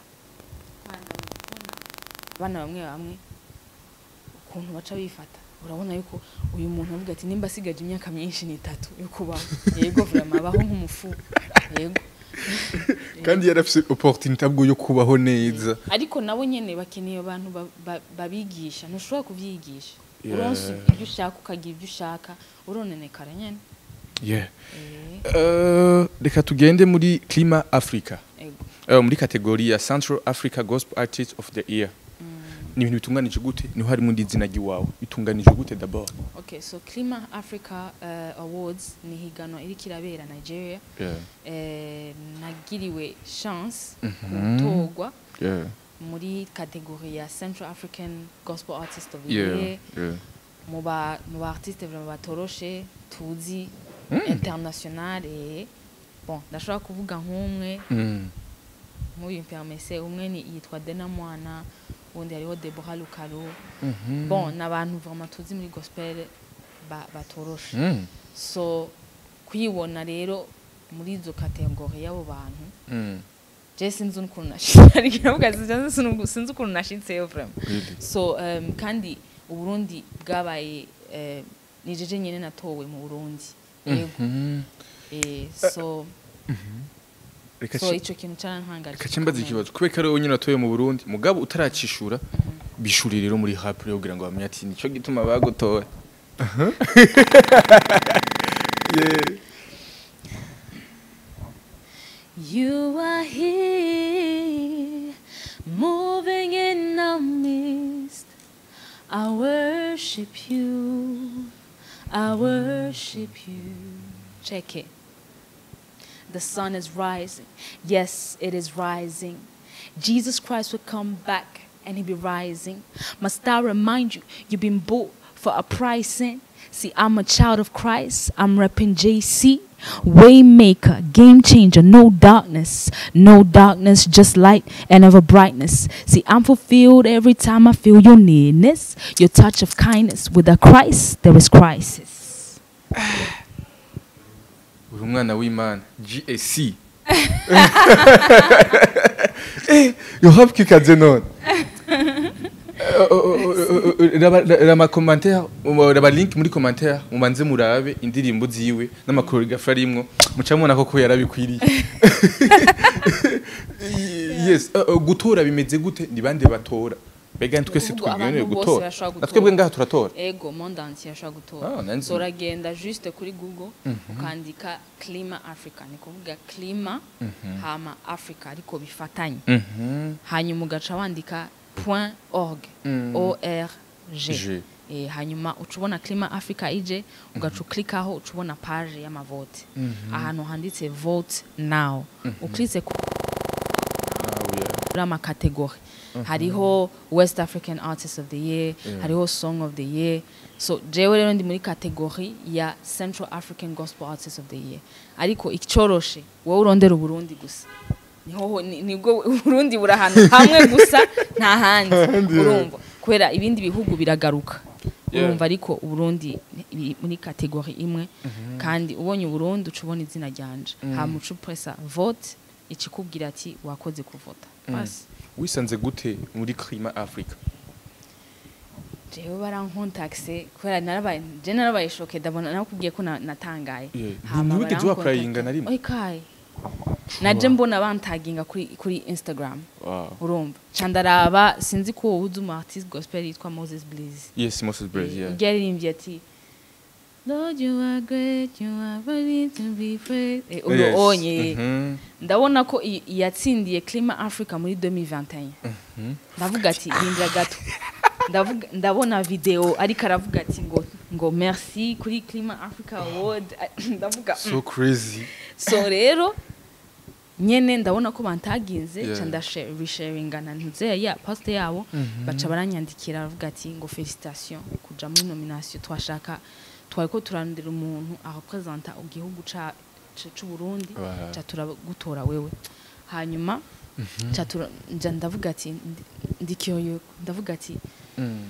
[SPEAKER 2] abana bamwe bamwe ukuntu baca bifata urabona yuko uyu muntu avuga ati nimba asigaje imyaka myinshi ni itatu yo kubaho yego vraiment abaho nk'umufu yego
[SPEAKER 1] kandi yarafise opportunité bwo yo kubaho neza
[SPEAKER 2] ariko nabo nyene bakeneye abantu ba- ba- babigisha ntushobora kuvyigisha
[SPEAKER 1] Yeah.
[SPEAKER 2] uronse ibyo ushaka ukagira ibyo ushaka uronenekara nyene
[SPEAKER 1] yeah
[SPEAKER 2] Eh,
[SPEAKER 1] Uh, reka tugende muri clima africa
[SPEAKER 2] ego
[SPEAKER 1] uh, muri kategori ya central africa gospel artist of the year ni ibintu bitunganije gute niho harimo n'izina ry'iwawe bitunganije gute d'abord
[SPEAKER 2] okay so clima africa uh, awards ni higanwa iriko irabera nigeria
[SPEAKER 1] yeah.
[SPEAKER 2] eh, nagiriwe chance
[SPEAKER 1] Mhm.
[SPEAKER 2] gutorwa
[SPEAKER 1] Yeah.
[SPEAKER 2] muri kategori ya central african gospel artist of the
[SPEAKER 1] Yeah.
[SPEAKER 2] year
[SPEAKER 1] Yeah.
[SPEAKER 2] mu ba mu ba artiste vraiment batoroshe tuzi
[SPEAKER 1] Mm.
[SPEAKER 2] international eh bon ndashobora kuvuga nk'umwe
[SPEAKER 1] Mm.
[SPEAKER 2] nk'uyu permise umwe ni yitwa Dena Mwana undi hariho Deborah Lukaro
[SPEAKER 1] Mhm.
[SPEAKER 2] bon ni abantu vraiment tuzi muri gospel ba- batoroshe
[SPEAKER 1] Mm.
[SPEAKER 2] so kuyibona rero muri izo kategori y'abo bantu
[SPEAKER 1] Mm.
[SPEAKER 2] je sinzi ukuntu nashitse ariko iravuga sinzi sinzi- sinzi ukuntu nashitseyo vraiment
[SPEAKER 1] Really?
[SPEAKER 2] so um, kandi uburundi bwabaye eh, ni jeje nyene natowe mu burundi yego
[SPEAKER 1] Mhm.
[SPEAKER 2] eh, so
[SPEAKER 1] Reka
[SPEAKER 2] so
[SPEAKER 1] ci-
[SPEAKER 2] ico kintu carantangaje
[SPEAKER 1] reka cimbaza
[SPEAKER 2] gikomeye.
[SPEAKER 1] ikibazo kubera ko ari wowe nyine watoye mu burundi mugabo utaracishura bishuri rero muri rap rero kugira ngo bamenye ati nico gituma bagutoye yeah.
[SPEAKER 2] You are here, moving in our midst. I worship you. I worship you. Check it. The sun is rising. Yes, it is rising. Jesus Christ will come back and he'll be rising. Must I remind you, you've been bought for a pricing. See, I'm a child of Christ. I'm repping JC. Waymaker, game changer, no darkness, no darkness, just light and ever brightness. See, I'm fulfilled every time I feel your nearness, your touch of kindness. With a Christ, there is crisis.
[SPEAKER 1] uri umwana w'imana gsc eh yohapfa ikaze none rama commentaire raba link muri commentaire mumanze murabe indirimbo ziwe n'amakoreografi arimwo muca mubona koko yarabikwiriye yes uh, uh, gutora bimeze gute ni bande batora mbega twese
[SPEAKER 2] Ubwo
[SPEAKER 1] twemerewe
[SPEAKER 2] abantu bose
[SPEAKER 1] gutora
[SPEAKER 2] barashobora
[SPEAKER 1] na twebwe
[SPEAKER 2] gutora.
[SPEAKER 1] ngaha turatora
[SPEAKER 2] ego monde entier ashobora gutora
[SPEAKER 1] Ah, nanzi.
[SPEAKER 2] so uragenda juste kuri google ukandika clima africa ni kuvuga clima hama africa ariko bifatanye
[SPEAKER 1] Mhm.
[SPEAKER 2] hanyuma ugaca wandika point org
[SPEAKER 1] Mm.
[SPEAKER 2] org
[SPEAKER 1] G.
[SPEAKER 2] Eh, hanyuma uca ubona clima africa ije ugaca uklikaho uca ubona page y'amavote ahantu handitse vote now uklitse ku
[SPEAKER 1] Ah, yeah.
[SPEAKER 2] muri amakategori hariho west african artist of the year
[SPEAKER 1] Yeah.
[SPEAKER 2] hariho song of the year so jewe rero ndi muri kategori ya central african gospel artist of the year ariko icyoroshe wowe urondera uburundi gusa niho ni- nibwo uburundi buri ahantu hamwe gusa nta handi urumva kubera ibindi bihugu biragaruka
[SPEAKER 1] Yeah.
[SPEAKER 2] urumva ariko uburundi ni- biri muri kategori imwe kandi ubonye uburundi uca ubona izina ryanje hama uca upresa vote ikikubwira ati wakoze kuvota basi
[SPEAKER 1] wisanze gute muri klima africa
[SPEAKER 2] jewe barankontakise kubera narabaye je narabaye shoke ndabona nakubwiye ko na- natangaye
[SPEAKER 1] Yeah.
[SPEAKER 2] Hama
[SPEAKER 1] Ntiwigeze
[SPEAKER 2] barankontakta.
[SPEAKER 1] waprayinga na rimwe?
[SPEAKER 2] Oy, kaye naje mbona bantaginga kuri kuri instagram
[SPEAKER 1] wow.
[SPEAKER 2] urumva ca ndaraba sinzi ko wowe uzi umu artist gospel yitwa moses bliss
[SPEAKER 1] yes moses Blaze, yeah.
[SPEAKER 2] ujya yaririmbye ati Lord you are great you are worthy to be praised Eh, uyu
[SPEAKER 1] Yes.
[SPEAKER 2] onye
[SPEAKER 1] Mhm.
[SPEAKER 2] ndabona ko i- yatsindiye clima africa muri 2021 ndavuga ati rindira gato ndavuga ndabona video ariko aravuga ati ngo ngo merci kuri clima africa award ndavuga mm.
[SPEAKER 1] so crazy
[SPEAKER 2] so rero nyene ndabona ko bantaginze
[SPEAKER 1] Yeah.
[SPEAKER 2] ca ndasharinga na ntuze ya poste yabo baca baranyandikira baravuga ati ngo felicitation kuja muri nomination twashaka twari ko turarondera umuntu arepresenta igihugu ca ca- c'uburundi
[SPEAKER 1] Wow.
[SPEAKER 2] ca turagutora wewe hanyuma ca tura- nja ndavuga ati ndi- ndikyoyo ndavuga ati
[SPEAKER 1] Mm.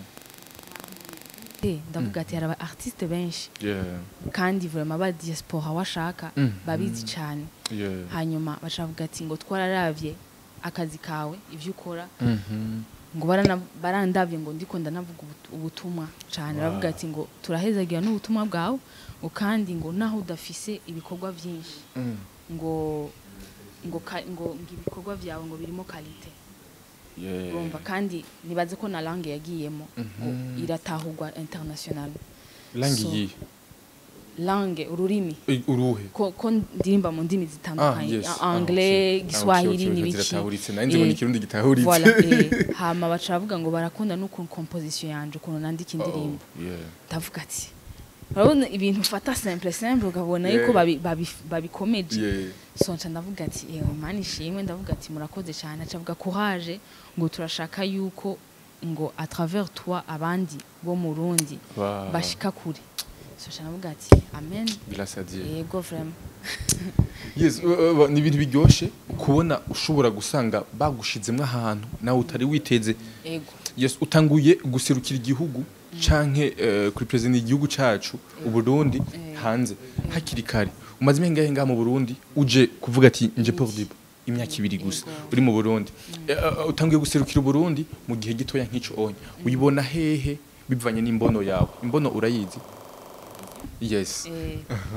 [SPEAKER 2] eh, ndavuga ati hari aba artiste benshi
[SPEAKER 1] yeah
[SPEAKER 2] kandi vraiment ba diaspora washaka
[SPEAKER 1] Mm.
[SPEAKER 2] babizi cyane
[SPEAKER 1] yeah
[SPEAKER 2] hanyuma bacavuga ati ngo twararavye akazi kawe ivyo ukora
[SPEAKER 1] Mhm.
[SPEAKER 2] ngo barana- barandavye ngo ndiko ndanavuga ubut- ubutumwa cyane
[SPEAKER 1] Wow.
[SPEAKER 2] baravuga ati ngo turahezagira n'ubutumwa bwawe ngo kandi ngo naho udafise ibikorwa vyinshi
[SPEAKER 1] Mm.
[SPEAKER 2] ngo ngo ka- ngo ngo ibikorwa vyawe ngo birimo kalite
[SPEAKER 1] yeah
[SPEAKER 2] urumva kandi nibaze ko na langue yagiyemo ngo
[SPEAKER 1] Mhm.
[SPEAKER 2] iratahurwa international
[SPEAKER 1] langi
[SPEAKER 2] So,
[SPEAKER 1] yi
[SPEAKER 2] langue ururimi
[SPEAKER 1] Eh, uruhe
[SPEAKER 2] ko, ko ndirimba mu ndimi zitandukanye
[SPEAKER 1] yes.
[SPEAKER 2] a-
[SPEAKER 1] Ah,
[SPEAKER 2] anglais
[SPEAKER 1] okay.
[SPEAKER 2] giswahili
[SPEAKER 1] Ah, okay, okay,
[SPEAKER 2] n'ibiki
[SPEAKER 1] ziratahuritse nanjye ngo ni
[SPEAKER 2] Eh,
[SPEAKER 1] ikirundi gitahuritse
[SPEAKER 2] voilà eh, hama baca bavuga ngo barakunda n'ukuntu composition yanje ukuntu nandika indirimbo
[SPEAKER 1] Oh, yeah
[SPEAKER 2] ndavuga ati urabona ibintu ufata simple simple ukabona
[SPEAKER 1] Yeah.
[SPEAKER 2] yuko babi- babi- babikomeje
[SPEAKER 1] yeah
[SPEAKER 2] so nca ndavuga ati yewe mani ishimwe ndavuga ati murakoze cyane aca avuga courage ngo turashaka yuko ngo à travers toi abandi bo mu Burundi
[SPEAKER 1] Wow.
[SPEAKER 2] bashika kure so nca ndavuga ati amen
[SPEAKER 1] grâce à Dieu
[SPEAKER 2] yego vraiment
[SPEAKER 1] yes uh, uh, ni ibintu biryoshe kubona ushobora gusanga bagushizemwo ahantu nawe utari witeze
[SPEAKER 2] yego
[SPEAKER 1] yes utanguye guserukira igihugu canke uh, kuri president igihugu cacu uburundi
[SPEAKER 2] Eh.
[SPEAKER 1] hanze hakiri kare umaze imyaka ingahe ngaha mu burundi uje kuvuga ati nje paul dibo imyaka ibiri gusa
[SPEAKER 2] Yego.
[SPEAKER 1] uri mu burundi Eh, uh, utanguye guserukira uburundi mu gihe gitoya nk'ico onye uyibona hehe bivanye n'imbono yawe imbono urayizi yes
[SPEAKER 2] Eh,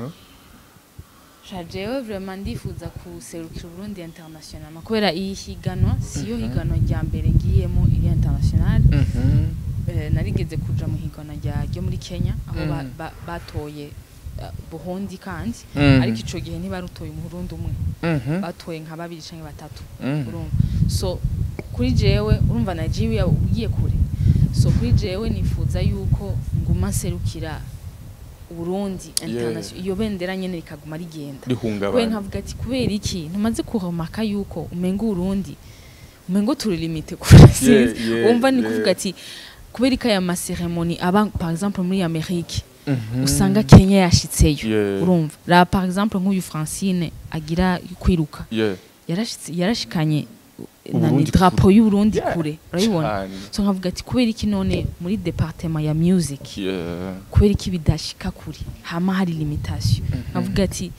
[SPEAKER 2] jewe vraiment ndifuza kuserukira Burundi international kubera iyi higanwa siyo higanwa rya mbere ngiyemo iri international
[SPEAKER 1] Mhm.
[SPEAKER 2] Eh, narigeze kuja mu higanwa rya ryo muri Kenya aho ba-
[SPEAKER 1] Mm.
[SPEAKER 2] ba- batoye eh, Burundi kandi
[SPEAKER 1] Mm.
[SPEAKER 2] ariko ico gihe ntibarutoye umurundi umwe
[SPEAKER 1] Mhm.
[SPEAKER 2] batoye nka babiri canke batatu
[SPEAKER 1] Mm.
[SPEAKER 2] urumva so kuri jewe urumva Nigeria ugiye kure so kuri jewe nifuza yuko nguma nserukira Burundi international iyo bendera nyene rikaguma rigenda we
[SPEAKER 1] rihungabana
[SPEAKER 2] nkavuga ati kubera iki ntumaze kuhomaka yuko umenga urundi umenga turi limite kure sinzi
[SPEAKER 1] yeah,
[SPEAKER 2] wumva ni
[SPEAKER 1] yeah.
[SPEAKER 2] kuvuga ati kubera ko aya maseremoni aba par exemple muri Amerika
[SPEAKER 1] Mhm.
[SPEAKER 2] usanga Kenya yashitseyo
[SPEAKER 1] Yeah.
[SPEAKER 2] urumva ra par exemple nk'uyu Francine agira kwiruka
[SPEAKER 1] yeah
[SPEAKER 2] yarashitse yarashikanye
[SPEAKER 1] Uburundi
[SPEAKER 2] nani drapo y'u Burundi
[SPEAKER 1] Yeah.
[SPEAKER 2] kure urabibona
[SPEAKER 1] Cane.
[SPEAKER 2] so nkavuga ati kubera iki none muri departement ya music
[SPEAKER 1] yeah
[SPEAKER 2] kubera iki bidashika kure hama hari limitation nkavuga ati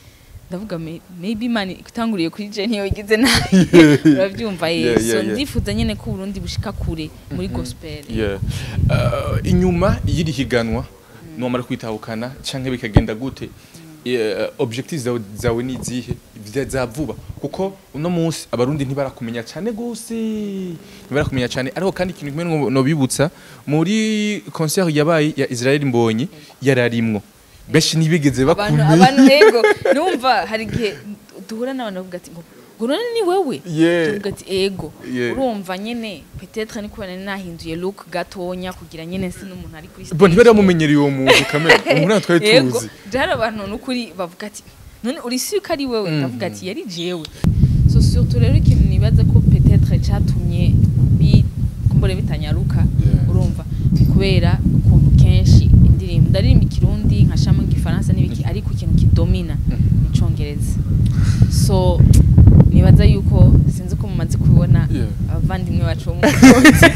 [SPEAKER 2] ndavuga me- maybe imana itanguriye kuri je niyo igize nabi urabyumva ye
[SPEAKER 1] Yeah, yeah,
[SPEAKER 2] so
[SPEAKER 1] yeah.
[SPEAKER 2] ndifuza nyene ko Burundi bushika kure muri gospel
[SPEAKER 1] Yeah. Uh, inyuma y'iri higanwa nomara kwitahukana canke bikagenda gute Yeah, objective zawe, zawe ni izihe Vya- za vuba kuko uno munsi abarundi ntibarakumenya cyane gose ntibarakumenya cyane ariko kandi ikintu kimwe no- nobibutsa muri concert yabaye ya Israel Mbonyi yararimwo benshi ntibigeze
[SPEAKER 2] abantu
[SPEAKER 1] bakumenya
[SPEAKER 2] abantu yego numva hari igihe duhura n'abantu bavuga ati ngo ngo none ni wewe
[SPEAKER 1] Yeah.
[SPEAKER 2] tuvuga ati ego
[SPEAKER 1] Yeah.
[SPEAKER 2] urumva nyene peut-être ni kubera nahinduye look gatonya kugira nyene si n'umuntu ari kuri
[SPEAKER 1] bo ntibaramumenyereye uwo muntu kamera umuntu ntabwo twari
[SPEAKER 2] Yego,
[SPEAKER 1] tuzi
[SPEAKER 2] je hari abantu n'ukuri bavuga ati none uri si ko ari wewe ndavuga ati yari jewe so surtout rero ikintu nibaza ko peut-être catumye bi kumbure bitanyaruka
[SPEAKER 1] Yeah.
[SPEAKER 2] urumva ni kubera ukuntu kenshi indirimbo ndaririmba ikirundi nkashamo igifaransa n'ibiki ariko ikintu kidomina ni icongereza so nibaza yuko sinzi ko mumaze kubibona
[SPEAKER 1] Yeah.
[SPEAKER 2] abavandimwe bacu bo mu Burundi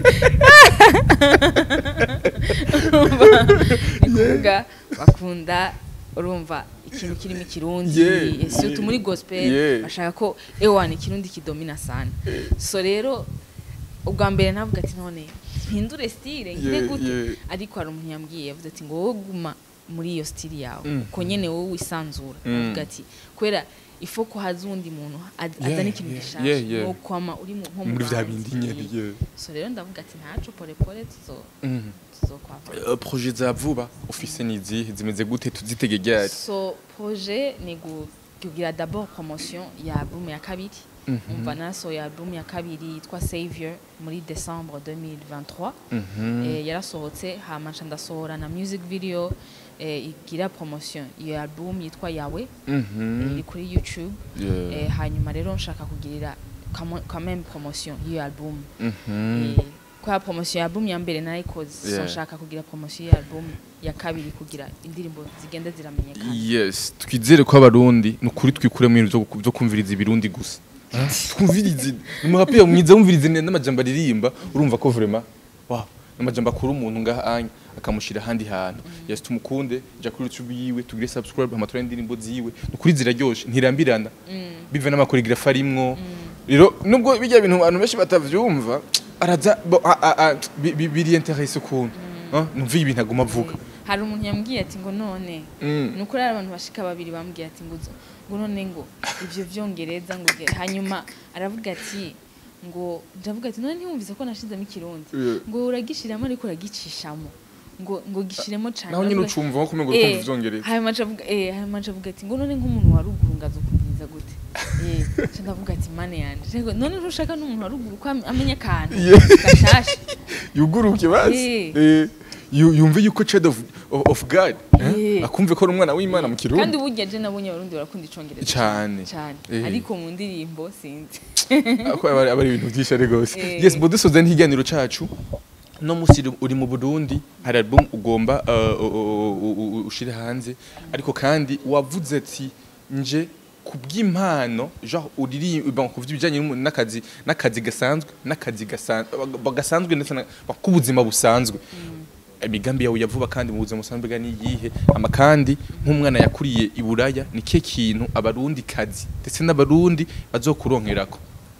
[SPEAKER 2] urumva ni kuvuga bakunda urumva ikintu kirimo ikirundi
[SPEAKER 1] Yeah,
[SPEAKER 2] surtout
[SPEAKER 1] yeah.
[SPEAKER 2] muri gospel
[SPEAKER 1] Yeah.
[SPEAKER 2] bashaka ko ewana ikirundi kidomina sana so rero ubwa mbere navuga ati none mpindure style ngire
[SPEAKER 1] Yeah,
[SPEAKER 2] gute
[SPEAKER 1] yeah.
[SPEAKER 2] ariko hari umuntu yambwiye yavuze ati ngo wowe guma muri iyo style yawe
[SPEAKER 1] Mm.
[SPEAKER 2] ko nyene wowe wisanzura
[SPEAKER 1] Mm.
[SPEAKER 2] avuga ati kubera ifo ko haza uwundi muntu az-
[SPEAKER 1] Yeah,
[SPEAKER 2] azana ikintu
[SPEAKER 1] yeah,
[SPEAKER 2] gishasha
[SPEAKER 1] yeah, yeah.
[SPEAKER 2] no kwama uri mu- nko mu
[SPEAKER 1] muri vya
[SPEAKER 2] bandi.
[SPEAKER 1] bindi nyene yeah.
[SPEAKER 2] so rero ndavuga ati ntaco polepole tuzo
[SPEAKER 1] Mhm.
[SPEAKER 2] tuzokwava
[SPEAKER 1] Uh, projet za vuba ufise ni izihe zimeze gute tuzitege ryari
[SPEAKER 2] so projet ni gu- kugira d'abord promotion ya album ya kabiri
[SPEAKER 1] Mhm.
[SPEAKER 2] umva nasohoye album ya kabiri yitwa savior muri decembre 2023
[SPEAKER 1] Mhm.
[SPEAKER 2] eh, yarasohotse hama nca ndasohora na music video eh, igira promotion iyo album yitwa yawe
[SPEAKER 1] Mhm.
[SPEAKER 2] eh, iri kuri youtube
[SPEAKER 1] Yeah.
[SPEAKER 2] eh, hanyuma rero nshaka kugirira kamo- quand même promotion y'iyo album
[SPEAKER 1] Mhm.
[SPEAKER 2] Eh, kwa promotion ya album ya mbere narayikoze so
[SPEAKER 1] Yeah.
[SPEAKER 2] nshaka kugira promotion ya album ya kabiri kugira indirimbo zigenda ziramenyekana
[SPEAKER 1] yes twizere ko abarundi ni ukuri twikuremo ibintu vyo gu- vyo kumviriza ibirundi gusa twumvirize umuraperi mwiza wumvirize ne- n'amajambo aririmba urumva ko vraiment wow n'amajambo akura umuntu ngaha anya akamushira ahandi hantu yes tumukunde ja kuri youtube yiwe tugire subscribe amatora y'indirimbo ziwe ni ukuri ziraryoshe ntirambirana bive n'amakoregrafi arimwo rero nubwo bijya bintu abantu benshi batavyumva araza bo- a- a- a- bi- bi- biri interesse ukuntu Ah, numva ibintu aguma avuga
[SPEAKER 2] hari umuntu yambwiye ati ngo none
[SPEAKER 1] Mm.
[SPEAKER 2] ni ukuri hari abantu bashika babiri bambwiye ati ngo uzo- ngo none ngo ibyo vyongereza ngo uge- hanyuma aravuga ati ngo ndavuga ati none ntiwumvise ko nashizemo ikirundi
[SPEAKER 1] Yeah.
[SPEAKER 2] ngo uragishiramo ariko uragicishamo ngo ngo gishiremo cane
[SPEAKER 1] naho nyine
[SPEAKER 2] Aravuga-
[SPEAKER 1] ucumva nko kumenya
[SPEAKER 2] Eh,
[SPEAKER 1] ukumva ivyongereza
[SPEAKER 2] hanyuma aca avuga eh hanyuma aca avuga ati ngo none nk'umuntu wa ruguru ngazo kumviriza gute eh aca ndavuga ati mane yanje Rego, none ntushaka n'umuntu wa ruguru ko am- amenya akantu
[SPEAKER 1] Yeah.
[SPEAKER 2] gashasha
[SPEAKER 1] yuguruke basi
[SPEAKER 2] Eh.
[SPEAKER 1] Eh, yu- yumve yuko child of, of, of god eh?
[SPEAKER 2] Eh.
[SPEAKER 1] akumve ko ari umwana w'imana mu
[SPEAKER 2] kandi
[SPEAKER 1] kirundi
[SPEAKER 2] burya je nabonye abarundi barakunda icongereza
[SPEAKER 1] Cane.
[SPEAKER 2] cyane
[SPEAKER 1] Eh.
[SPEAKER 2] ariko mu ndirimbo sinzi
[SPEAKER 1] ako aba aba ari ibintu byinshi ari rwose
[SPEAKER 2] Eh.
[SPEAKER 1] yes bo dusoza n'ikiganiro cacu no musi uri- uri mu burundi hari album ugomba uh, u- u- u- u- ushire hanze ariko kandi wavuze ati nje ku bw'impano genre uririmba ku bijyanye n'akazi n'akazi gasanzwe n'akazi gasanzwe gasanzwe ndetse na- k'ubuzima busanzwe imigambi yawe yavuba kandi mu buzima busanzwe bwa niyihe ama kandi nk'umwana yakuriye i buraya ni ke kintu abarundi kazi ndetse n'abarundi bazokuronkerako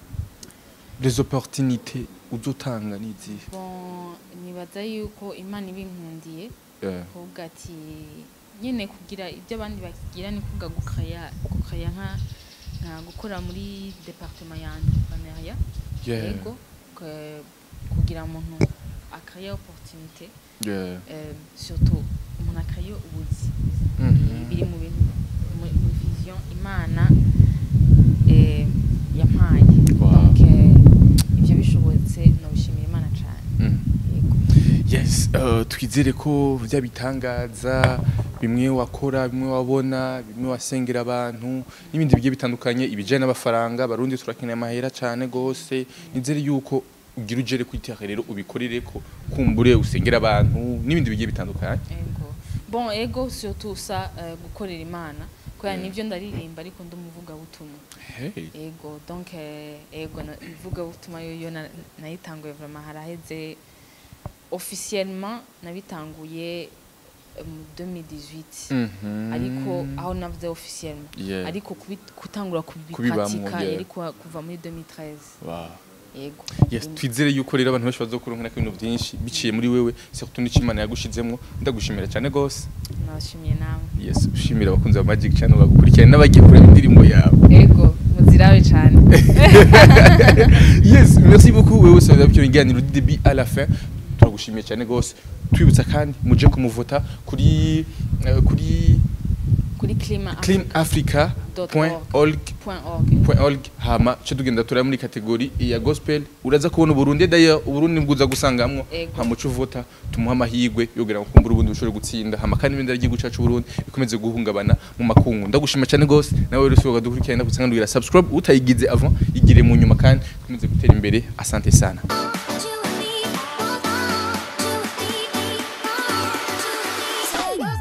[SPEAKER 1] les opportunités uzotanga nizihe
[SPEAKER 2] bon nibaza yuko imana ibinkundiye
[SPEAKER 1] Yeah.
[SPEAKER 2] kuvuga ati nyine kugira ibyo abandi bagira ni kuvuga gukaya gukaya nka nka gukora muri departement ya entrepreneuria
[SPEAKER 1] Yeah.
[SPEAKER 2] yego ke- kugira umuntu akaya opportunité
[SPEAKER 1] Yeah.
[SPEAKER 2] euh, surtout umuntu akaya ubuzi
[SPEAKER 1] Mhm.
[SPEAKER 2] biri mu bintu mu- mu vision imana eh, yampaye
[SPEAKER 1] Wow.
[SPEAKER 2] donc eh, ibyo bishobotse nobishimira imana cyane
[SPEAKER 1] Mm.
[SPEAKER 2] yego
[SPEAKER 1] yes uh, twizere ko bya bitangaza bimwe wakora bimwe wabona bimwe wasengera abantu n'ibindi bigiye bitandukanye ibijyanye n'amafaranga barundi turakeneye amahera cyane gose nizere yuko ugira ugere ku iteka rero ubikorere ko kumbure usengera abantu n'ibindi bigiye bitandukanye
[SPEAKER 2] ego bon ego surtout ça euh, gukorera imana kubera
[SPEAKER 1] Mm.
[SPEAKER 2] nivyo ndaririmba ariko ndi umuvugabutumwa
[SPEAKER 1] hey.
[SPEAKER 2] ego donc eh, ego na- ivugabutumwa yoyo na- nayitanguye vraiment haraheze officiellement nabitanguye eh, mu 2018
[SPEAKER 1] Mhm.
[SPEAKER 2] ariko aho navuze officiellement
[SPEAKER 1] Yeah.
[SPEAKER 2] ariko kubi- gutangura
[SPEAKER 1] Kubibamwo,
[SPEAKER 2] kubipratika
[SPEAKER 1] yeah.
[SPEAKER 2] yari kuva kuva muri 2013
[SPEAKER 1] Wow.
[SPEAKER 2] yego
[SPEAKER 1] Yes, twizere yuko rero abantu benshi bazokuronkera ibintu byinshi biciye muri wewe surtout n'icyo Imana yagushizemwo ndagushimira cyane gose
[SPEAKER 2] nabashimiye namwe
[SPEAKER 1] yes ushimira abakunzi ba Magic Channel bagukurikirana n'abagiye kureba indirimbo yawe
[SPEAKER 2] ego muzirabe cyane
[SPEAKER 1] yes merci beaucoup wewe wese wabyo ibiganiro du début à la fin turagushimiye cyane gose twibutsa kandi muje kumuvota kuri eh, kuri
[SPEAKER 2] kuri clima
[SPEAKER 1] cleanafrica.org
[SPEAKER 2] point org
[SPEAKER 1] .org hama cyo tugenda turaya muri kategori ya gospel uraza kubona uburundi d'ailleurs uburundi bwuza gusangamwo
[SPEAKER 2] Ego.
[SPEAKER 1] hama uca uvota tumuha amahirwe yogera ngo kumbura ubundi bushobore gutsinda hama kandi ibendera ry'igihugu cacu Burundi bikomeze guhungabana mu makungu ndagushima cyane gose nawe rero usohoka dukurikirana ndagusanga ndugira subscribe utayigize avant igire mu nyuma kandi ikomeze gutera imbere asante sana